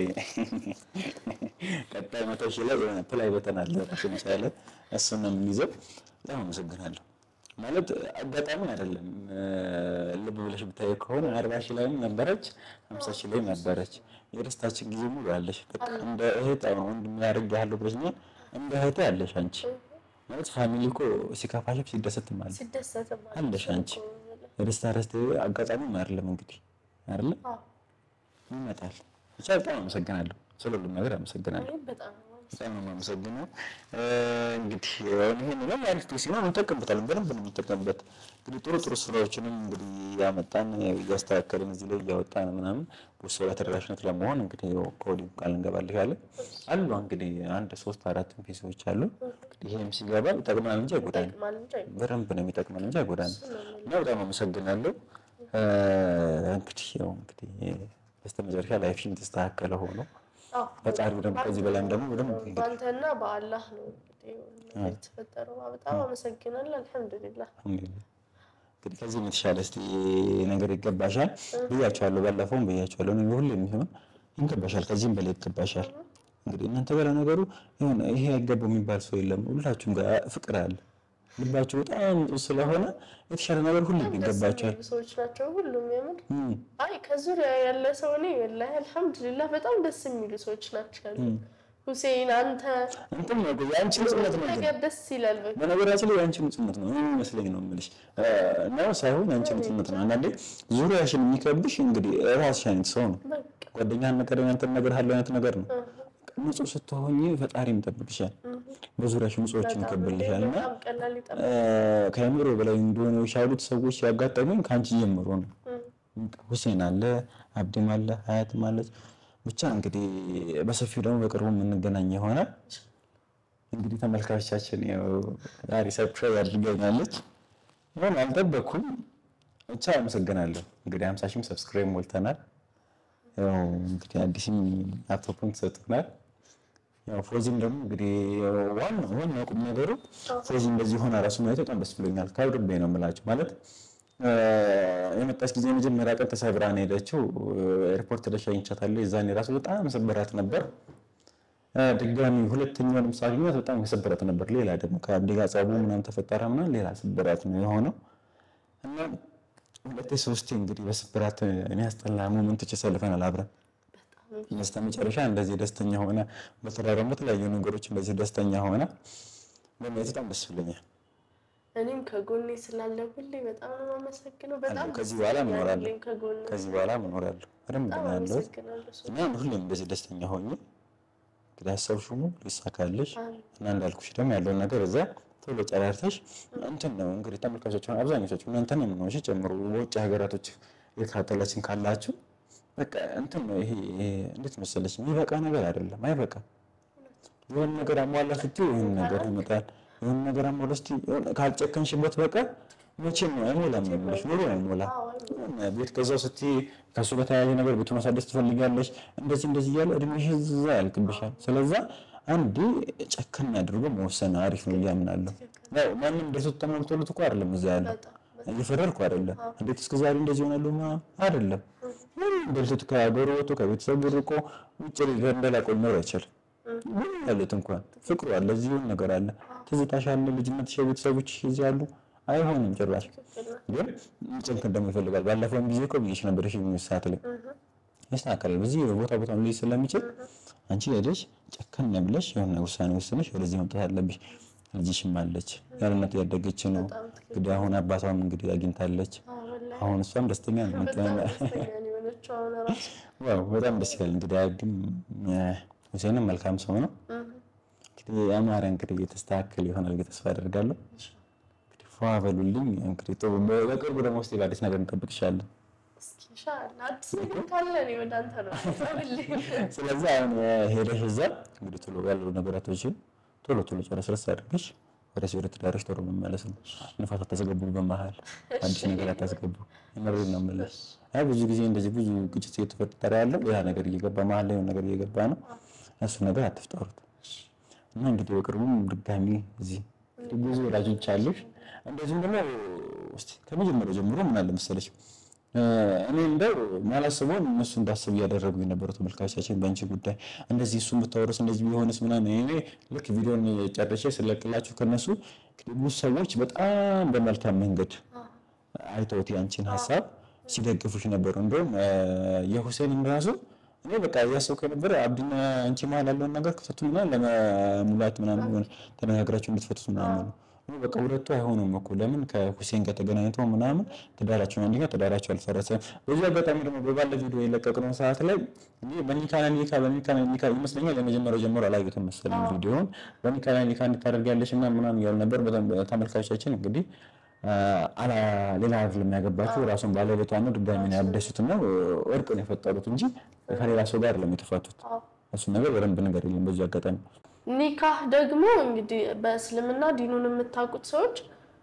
ቀጣይ መቶ ሺህ ላይ የሆነ ፕላይ በተን አለ ራሱን የቻለ እሱን ነው የምንይዘው። በጣም አመሰግናለሁ። ማለት አጋጣሚ አይደለም። ልብ ብለሽ ብታይ ከሆነ አርባ ሺህ ላይም ነበረች፣ ሀምሳ ሺህ ላይም ነበረች። የደስታችን ጊዜ ሙሉ አለሽ። በቃ እንደ እህት አሁን ወንድም ያደርግ ያለው ብለሽኛል። እንደ እህት አለሽ አንቺ ማለት ፋሚሊ እኮ ሲከፋሽም ሲደሰትም አለ ሲደሰትም አለሽ አንቺ የደስታ ረስት አጋጣሚም አይደለም እንግዲህ አይደለም አዎ ይመጣል። ብቻ በጣም አመሰግናለሁ፣ ስለ ሁሉም ነገር አመሰግናለሁ። እኔም በጣም ነው የማመሰግነው። በጣም ነው የማመሰግነው። እንግዲህ አሁን ይሄን ነው አሪፍ ጊዜ ነው እንጠቀምበታለን፣ በደንብ ነው የምንጠቀምበት። እንግዲህ ጥሩ ጥሩ ስራዎችንም እንግዲህ እያመጣን እያስተካከልን እዚህ ላይ እያወጣን ምናምን ብዙ ሰው ላይ ተደራሽነት ለመሆን እንግዲህ ያው ከወዲሁ ቃል እንገባልሻለን። አሉ እንግዲህ አንድ ሶስት አራት ፒሶች አሉ። እንግዲህ ይሄም ሲገባ ይጠቅማል እንጂ አይጎዳንም። ይጠቅማል እንጂ አይጎዳም። በደንብ ነው የሚጠቅመን እንጂ አይጎዳንም። እና በጣም አመሰግናለሁ። እንግዲህ ያው እንግዲህ በስተመጨረሻ ላይፍሽም የተስተካከለ ሆኖ አዎ ፈጣሪው ደግሞ ከዚህ በላይም ደግሞ በደንብ እንግዲህ በአንተና በአላህ ነው እንግዲህ የተፈጠረው። በጣም አመሰግናለሁ። አልሐምዱሊላህ አልሐምዱሊላህ። እንግዲህ ከዚህም የተሻለ እስቲ ነገር ይገባሻል ብያቸዋለሁ፣ ባለፈውም ብያቸዋለሁ። እኔ ሁሌ የሚሆን ይገባሻል፣ ከዚህም በላይ ይገባሻል። እንግዲህ እናንተ ጋር ነገሩ የሆነ ይሄ አይገባው የሚባል ሰው የለም። ሁላችሁም ጋር ፍቅር አለ። ልባችሁ በጣም ንጹህ ስለሆነ የተሻለ ነገር ሁሉ ደስ ይገባቸዋል። የሚሉ ሰዎች ናቸው ሁሉም የምር እም፣ አይ ከዙሪያ ያለ ሰው እኔ ወላሂ አልሐምዱሊላህ በጣም ደስ የሚሉ ሰዎች ናቸው ያሉ። ሁሴን አንተ እንትን ነው የአንቺ ንጹህነት ነው ግን ነገር ደስ ይላል። በቃ በነገራችን ላይ የአንቺ ንጹህነት ነው እኔ የሚመስለኝ ነው የምልሽ እ፣ ነው ሳይሆን የአንቺ ንጹህነት ነው። አንዳንዴ ዙሪያሽን የሚከብሽ እንግዲህ ራስሽ አይነት ሰው ነው። በቃ ጓደኛህን ነገር ያንተን ነገር ያለው አይነት ነገር ነው። ንጹህ ስትሆኝ ፈጣሪም ይጠብቅሻል፣ በዙሪያሽ ንጹዎችን ይከብልሻል። እና በጣም ቀላል ይጠፋል። እ፣ ከአእምሮ በላይ እንደሆነ የቻሉት ሰዎች ሲያጋጠሙኝ ከአንቺ ጀምሮ ነው። ሁሴን አለ፣ አብዲም አለ፣ ሀያትም አለች። ብቻ እንግዲህ በሰፊው ደግሞ በቅርቡ የምንገናኝ ይሆናል። እንግዲህ ተመልካቾቻችን ያው ዛሬ ሰርፕራይዝ አድርገኛለች። ሆን አልጠበኩም። ብቻ አመሰግናለሁ። እንግዲህ ሀምሳ ሺህም ሰብስክራይብ ሞልተናል። ያው እንግዲህ አዲስም ላፕቶፕን ተሰጥቶናል። ያው ፎዚም ደግሞ እንግዲህ ዋናው ዋናው ቁም ነገሩ ፎዚ እንደዚህ ሆና ራሱ ማየት በጣም ደስ ብሎኛል። ከልቤ ነው የምላቸው ማለት እ፣ የመጣች ጊዜ የመጀመሪያ ቀን ተሰብራ ነው የሄደችው። ኤርፖርት ተሸኝቻታለሁ። የዛኔ ራሱ በጣም ሰበራት ነበር። እ፣ ድጋሚ ሁለተኛውንም ሳገኛት በጣም የሰበራት ነበር። ሌላ ደግሞ ከአብዲ ጋር ጸቡ ምናምን ተፈጠረ ምናምን ሌላ ስብራት ነው የሆነው እና ሁለቴ ሶስቴ እንግዲህ በስብራት የሚያስጠላ ሞመንቶች ያሳልፈናል አብረን በስተ መጨረሻ እንደዚህ ደስተኛ ሆነ፣ በተለይ ደግሞ የተለያዩ ነገሮች እንደዚህ ደስተኛ ሆነ በማየት በጣም ደስ ብሎኛል። እኔም ከጎኔ ስላለ ሁሌ በጣም ነው የማመሰግነው። በጣም አለሁ። ከዚህ በኋላ ደስተኛ እኖራለሁ። ነኝ ከጎኔ ከዚህ በኋላ እኖራለሁ በደንብ በጣም ነው ያለሁት አመሰግናለሁ። ሶፊ። እና ሁሌም እንደዚህ ደስተኛ ሆኜ እንግዲህ ሀሳብሽው ሙሉ ሊሳካልሽ አሜን። እና እንዳልኩሽ ደግሞ ያለውን ነገር እዛ ቶሎ ጨራርተሽ እንትን ነው እንግዲህ ተመልካቾችን አብዛኞቻችሁ እናንተንም ነው እሺ ጨምሮ በውጭ ሀገራቶች የካተላችን ካላችሁ በቃ እንትን ነው ይሄ ይሄ እንዴት መሰለሽ የሚበቃ ነገር አይደለም አይበቃም የሆነ ነገር አሟላ ስትይ ይህን ነገር ይመጣል የሆነ ነገር አሟላ ስትይ የሆነ ካልጨከንሽበት በቀር መቼም አይሞላም ነው የምልሽ ኑሮ አይሞላም አዎ፣ አይሞላም። የሆነ ቤት ገዛው ስትይ ከእሱ ጋር ተያያዥ ነገር ቤቱ ማሳደስ ትፈልጋለች እንደዚህ እንደዚህ እያለ እድሜሽ እዛ ያልቅብሻል ስለዛ አንዴ ጨከን አድርጎ መወሰን አሪፍ ነው ብዬ አምናለሁ ያው ማንም እንደሱ ተሞልቶለት እኮ አይደለም እዛ ያለው በጣም እየፈረድኩ አይደለም እንዴት እስከ ዛሬ እንደዚህ ይሆናሉ ምናምን አይደለም ምንም በልቶት ከሀገሩ ወጥቶ ከቤተሰቡ ርቆ ውጭ እንደላቆ ሊኖር አይችልም ምን ያሉት እንኳን ፍቅሩ አለ እዚህ የሆነ ነገር አለ ትዝታሽ አለ ልጅነትሽ የቤተሰቦችሽ እዚህ አሉ አይሆንም ጭራሽ ግን ጭንቅን ደግሞ ይፈልጋል ባለፈውም ጊዜ እኮ ብዬሽ ነበር እሺ ሰዓት ላይ ይስተካከላል በዚህ ቦታ ቦታ ልጅ ስለሚችል አንቺ ሄደሽ ጨከን ብለሽ የሆነ ውሳኔ ወስነሽ ወደዚህ መምጣት አለብሽ ልጅሽም አለች ያለነት ያደገች ነው እንግዲህ አሁን አባቷም እንግዲህ አግኝታለች አዎ፣ ወላሂ አሁን እሷም ደስተኛ ነው በጣም ደስተኛ ነኝ የሆነችው አሁን እራሱ። ዋው በጣም ደስ ይላል እንግዲህ አግም ሁሴንም መልካም ሰው ነው እንግዲህ አማረ እንግዲህ የተስተካከል ይሆናል ብዬ ተስፋ አደርጋለሁ እንግዲህ ፏ በሉልኝ እንግዲህ ጥሩ በቅርቡ ደግሞ ውስጥ አዲስ ነገር እንጠብቅሻለን እስኪ ኢንሻአላህ አዲስ ነገር ካለ እኔ ወደ አንተ ነው የምመጣልህ። ስለዚህ አሁን ሄደሽ እዛ እንግዲህ ቶሎ ያሉ ነገራቶችን ቶሎ ቶሎ ጨረስረስ አድርገሽ ወደ ወደ ትዳርሽ ቶሎ መመለስ ነው። ንፋስ አታስገቡ፣ በመሀል አዲስ ነገር አታስገቡ። የምሬን ነው የምልሽ። አይ ብዙ ጊዜ እንደዚህ ብዙ ግጭት እየተፈጠረ ያለው ያ ነገር እየገባ መሀል ላይ የሆነ ነገር እየገባ ነው። እሱ ነገር አትፍጠሩት እና እንግዲህ በቅርቡም ድጋሚ እዚህ እንግዲህ ብዙ ወዳጆች አሉሽ። እንደዚሁም ደግሞ እስኪ ከመጀመሪያው ጀምሮ ምን አለ መሰለሽ እኔ እንደው ማላስበውን እነሱ እንዳስብ እያደረጉ የነበሩ ተመልካቾቻችን በአንቺ ጉዳይ እንደዚህ እሱን ብታወርስ እንደዚህ ቢሆንስ ምናምን እኔ ልክ ቪዲዮን ጨርሼ ስለቅላችሁ ከነሱ እንግዲህ ብዙ ሰዎች በጣም በመልካም መንገድ አይተውት የአንቺን ሀሳብ ሲደግፉሽ ነበሩ። እንደውም የሁሴንን ራሱ እኔ በቃ እያሰብኩ የነበረ አብዲና አንቺ መሀል ያለውን ነገር ክፈቱና ለመሙላት ምናምን ሆነ ተነጋግራችሁ እንድትፈቱት ምናምን ነው። እኔ በቃ ሁለቱ አይሆኑም እኮ ለምን ከሁሴን ጋር ተገናኝተው ምናምን ትዳራቸው አንደኛ ትዳራቸው አልፈረሰም። በዚህ አጋጣሚ ደግሞ በባለ ቪዲዮ የለቀቅነው ሰዓት ላይ እኔ በኒካና ኒካ በኒካና ኒካ ይመስለኛል የመጀመሪያው ጀምሮ አላዩትም መሰለኝ ቪዲዮውን በኒካና ኒካ እንድታደርጊያለሽ እና ምናምን እያሉ ነበር። በጣም ተመልካቾቻችን እንግዲህ አላ ሌላ አይደለም ያገባችው ራሱን ባለቤቷ ነው። ድጋሚ ነው ያደሱት እና እርቅ ነው የፈጠሩት እንጂ ከሌላ ሰው ጋር አይደለም የተፋቱት። እሱን ነገር በደንብ ነገር የለም በዚህ አጋጣሚ ኒካህ ደግሞ እንግዲህ በእስልምና ዲኑን የምታውቁት ሰዎች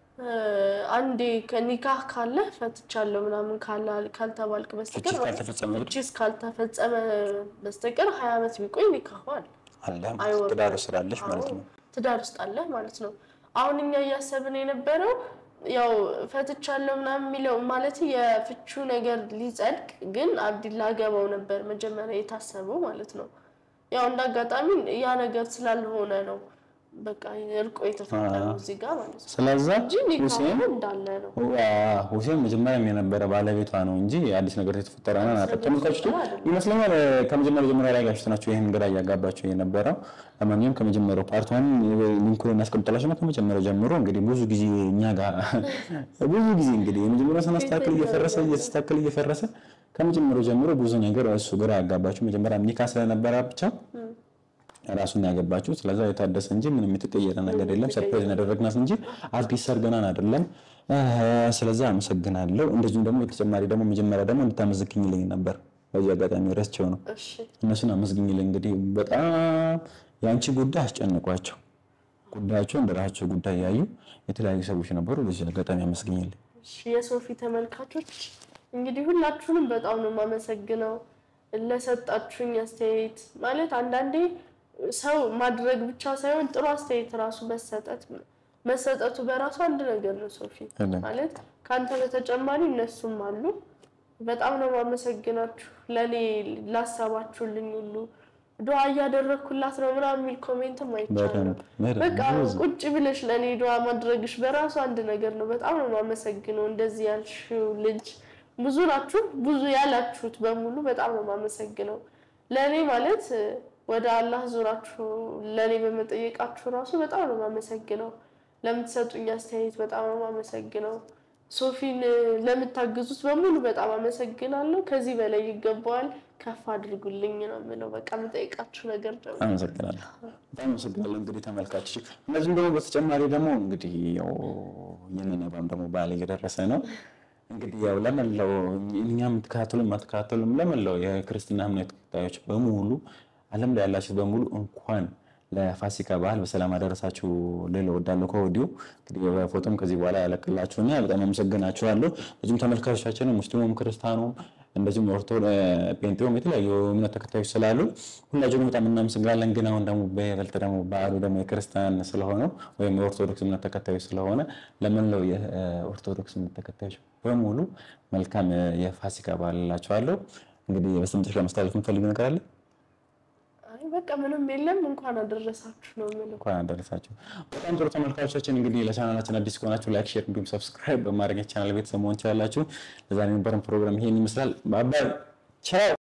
አንዴ ከኒካህ ካለ ፈትቻለሁ ምናምን ካልተባልክ በስተቀር ፍቺ ካልተፈጸመ ፍቺስ ካልተፈጸመ በስተቀር ሀያ ዓመት ቢቆይ ኒካሁ አለ አለ አይወርድም። ትዳር ስላለሽ ማለት ነው። ትዳር ውስጥ አለ ማለት ነው። አሁን እኛ እያሰብን የነበረው ያው ፈትቻለሁ ምናምን የሚለው ማለት የፍቹ ነገር ሊጸድቅ ግን አብዲላ ገባው ነበር መጀመሪያ የታሰበው ማለት ነው። ያው እንደ አጋጣሚ ያ ነገር ስላልሆነ ነው በቃ እርቆ የተፈጠረው እዚህ ጋር ማለት ነው ስለዛ እንጂ ኒካሁ ሁሴን እንዳለ ነው። ዋ- ሁሴን መጀመሪያም የነበረ ባለቤቷ ነው እንጂ አዲስ ነገር የተፈጠረ ነው ናቀ ተመልካቾች ይመስለኛል ከመጀመሪያው ጀምሮ ያላጋችሁት ናቸው ይህን ግራ እያጋባቸው የነበረው ለማንኛውም ከመጀመሪያው ፓርቷን ሊንኩን እናስቀምጥላችሁ ነው ከመጀመሪያው ጀምሮ እንግዲህ ብዙ ጊዜ እኛ ጋር ብዙ ጊዜ እንግዲህ የመጀመሪያው ስናስተካክል እየፈረሰ እየተስተካከል እየፈረሰ ከመጀመሪያው ጀምሮ ብዙ ነገር እሱ ግራ ያጋባችሁ መጀመሪያ ኒካ ስለነበረ ብቻ ራሱን ያገባችሁ ስለዛ የታደሰ እንጂ ምንም የተቀየረ ነገር የለም። ሰርፕራይዝ ያደረግናት እንጂ አዲስ ሰርገናን አይደለም። ስለዛ አመሰግናለሁ። እንደዚሁም ደግሞ በተጨማሪ ደግሞ መጀመሪያ ደግሞ እንድታመዝግኝልኝ ነበር በዚህ አጋጣሚ ረስቸው ነው እሺ እነሱን አመስግኝልኝ። እንግዲህ በጣም የአንቺ ጉዳይ አስጨንቋቸው ጉዳያቸው እንደራሳቸው ጉዳይ ያዩ የተለያዩ ሰዎች ነበሩ። በዚህ አጋጣሚ አመስግኝልኝ። እሺ የሶፊ ተመልካቾች እንግዲህ ሁላችሁንም በጣም ነው የማመሰግነው ለሰጣችሁኝ አስተያየት። ማለት አንዳንዴ ሰው ማድረግ ብቻ ሳይሆን ጥሩ አስተያየት ራሱ መሰጠት መሰጠቱ በራሱ አንድ ነገር ነው። ሶፊ እኔም ማለት ከአንተ በተጨማሪ እነሱም አሉ። በጣም ነው የማመሰግናችሁ ለእኔ ላሰባችሁልኝ ሁሉ ዱዓ እያደረግኩላት ነው ምናምን የሚል ኮሜንትም አይቻልም። በደንብ በደንብ በቃ ብዙ ቁጭ ብለሽ ለእኔ ዱዓ ማድረግሽ በራሱ አንድ ነገር ነው። በጣም ነው የማመሰግነው። እንደዚህ ያልሽው ልጅ ብዙ ናችሁ፣ ብዙ ያላችሁት በሙሉ በጣም ነው የማመሰግነው። ለእኔ ማለት ወደ አላህ ዞራችሁ ለእኔ በመጠየቃችሁ ራሱ በጣም ነው የማመሰግነው። ለምትሰጡኝ አስተያየት በጣም ነው የማመሰግነው። ሶፊን ለምታግዙት በሙሉ በጣም አመሰግናለሁ። ከዚህ በላይ ይገባዋል። ከፍ አድርጉልኝ ነው የምለው። በቃ የምጠይቃችሁ ነገር ደግሞ አመሰግናለሁ። በጣም አመሰግናለሁ። እንግዲህ ተመልካቾች፣ እነዚህም ደግሞ በተጨማሪ ደግሞ እንግዲህ ያው የነነባም ደግሞ በዓል እየደረሰ ነው። እንግዲህ ያው ለመላው እኛ የምትከታተሉ የማትከታተሉም ለመላው የክርስትና እምነት ተከታዮች በሙሉ ዓለም ላይ ያላችሁ በሙሉ እንኳን ለፋሲካ በዓል በሰላም አደረሳችሁ ልል እወዳለሁ ከወዲሁ። እንግዲህ በፎቶም ከዚህ በኋላ ያለቅላችሁና በጣም አመሰግናችኋለሁ። ብዙም ተመልካቾቻችን ሙስሊሙም ክርስቲያኑም እንደዚሁም ኦርቶ ጴንጤውም የተለያዩ እምነት ተከታዮች ስላሉ ሁላችሁንም በጣም እናመሰግናለን። ግን አሁን ደግሞ በይበልጥ ደግሞ በዓሉ ደግሞ የክርስቲያን ስለሆነው ወይም የኦርቶዶክስ እምነት ተከታዮች ስለሆነ ለመላው የኦርቶዶክስ እምነት ተከታዮች በሙሉ መልካም የፋሲካ በዓል እላችኋለሁ። እንግዲህ በስተመጨረሻ ማስተላለፍ የምትፈልጉ ነገር አለ? አይ በቃ ምንም የለም። እንኳን አደረሳችሁ ነው የምለው። እንኳን አደረሳችሁ። በጣም ጥሩ ተመልካቾቻችን፣ እንግዲህ ለቻናላችን አዲስ ከሆናችሁ ላይክ፣ ሼር እንዲሁም ሰብስክራይብ በማድረግ የቻናል ቤተሰብ መሆን ትችላላችሁ። ለዛሬ የነበረን ፕሮግራም ይሄን ይመስላል። ባባይ ቻው።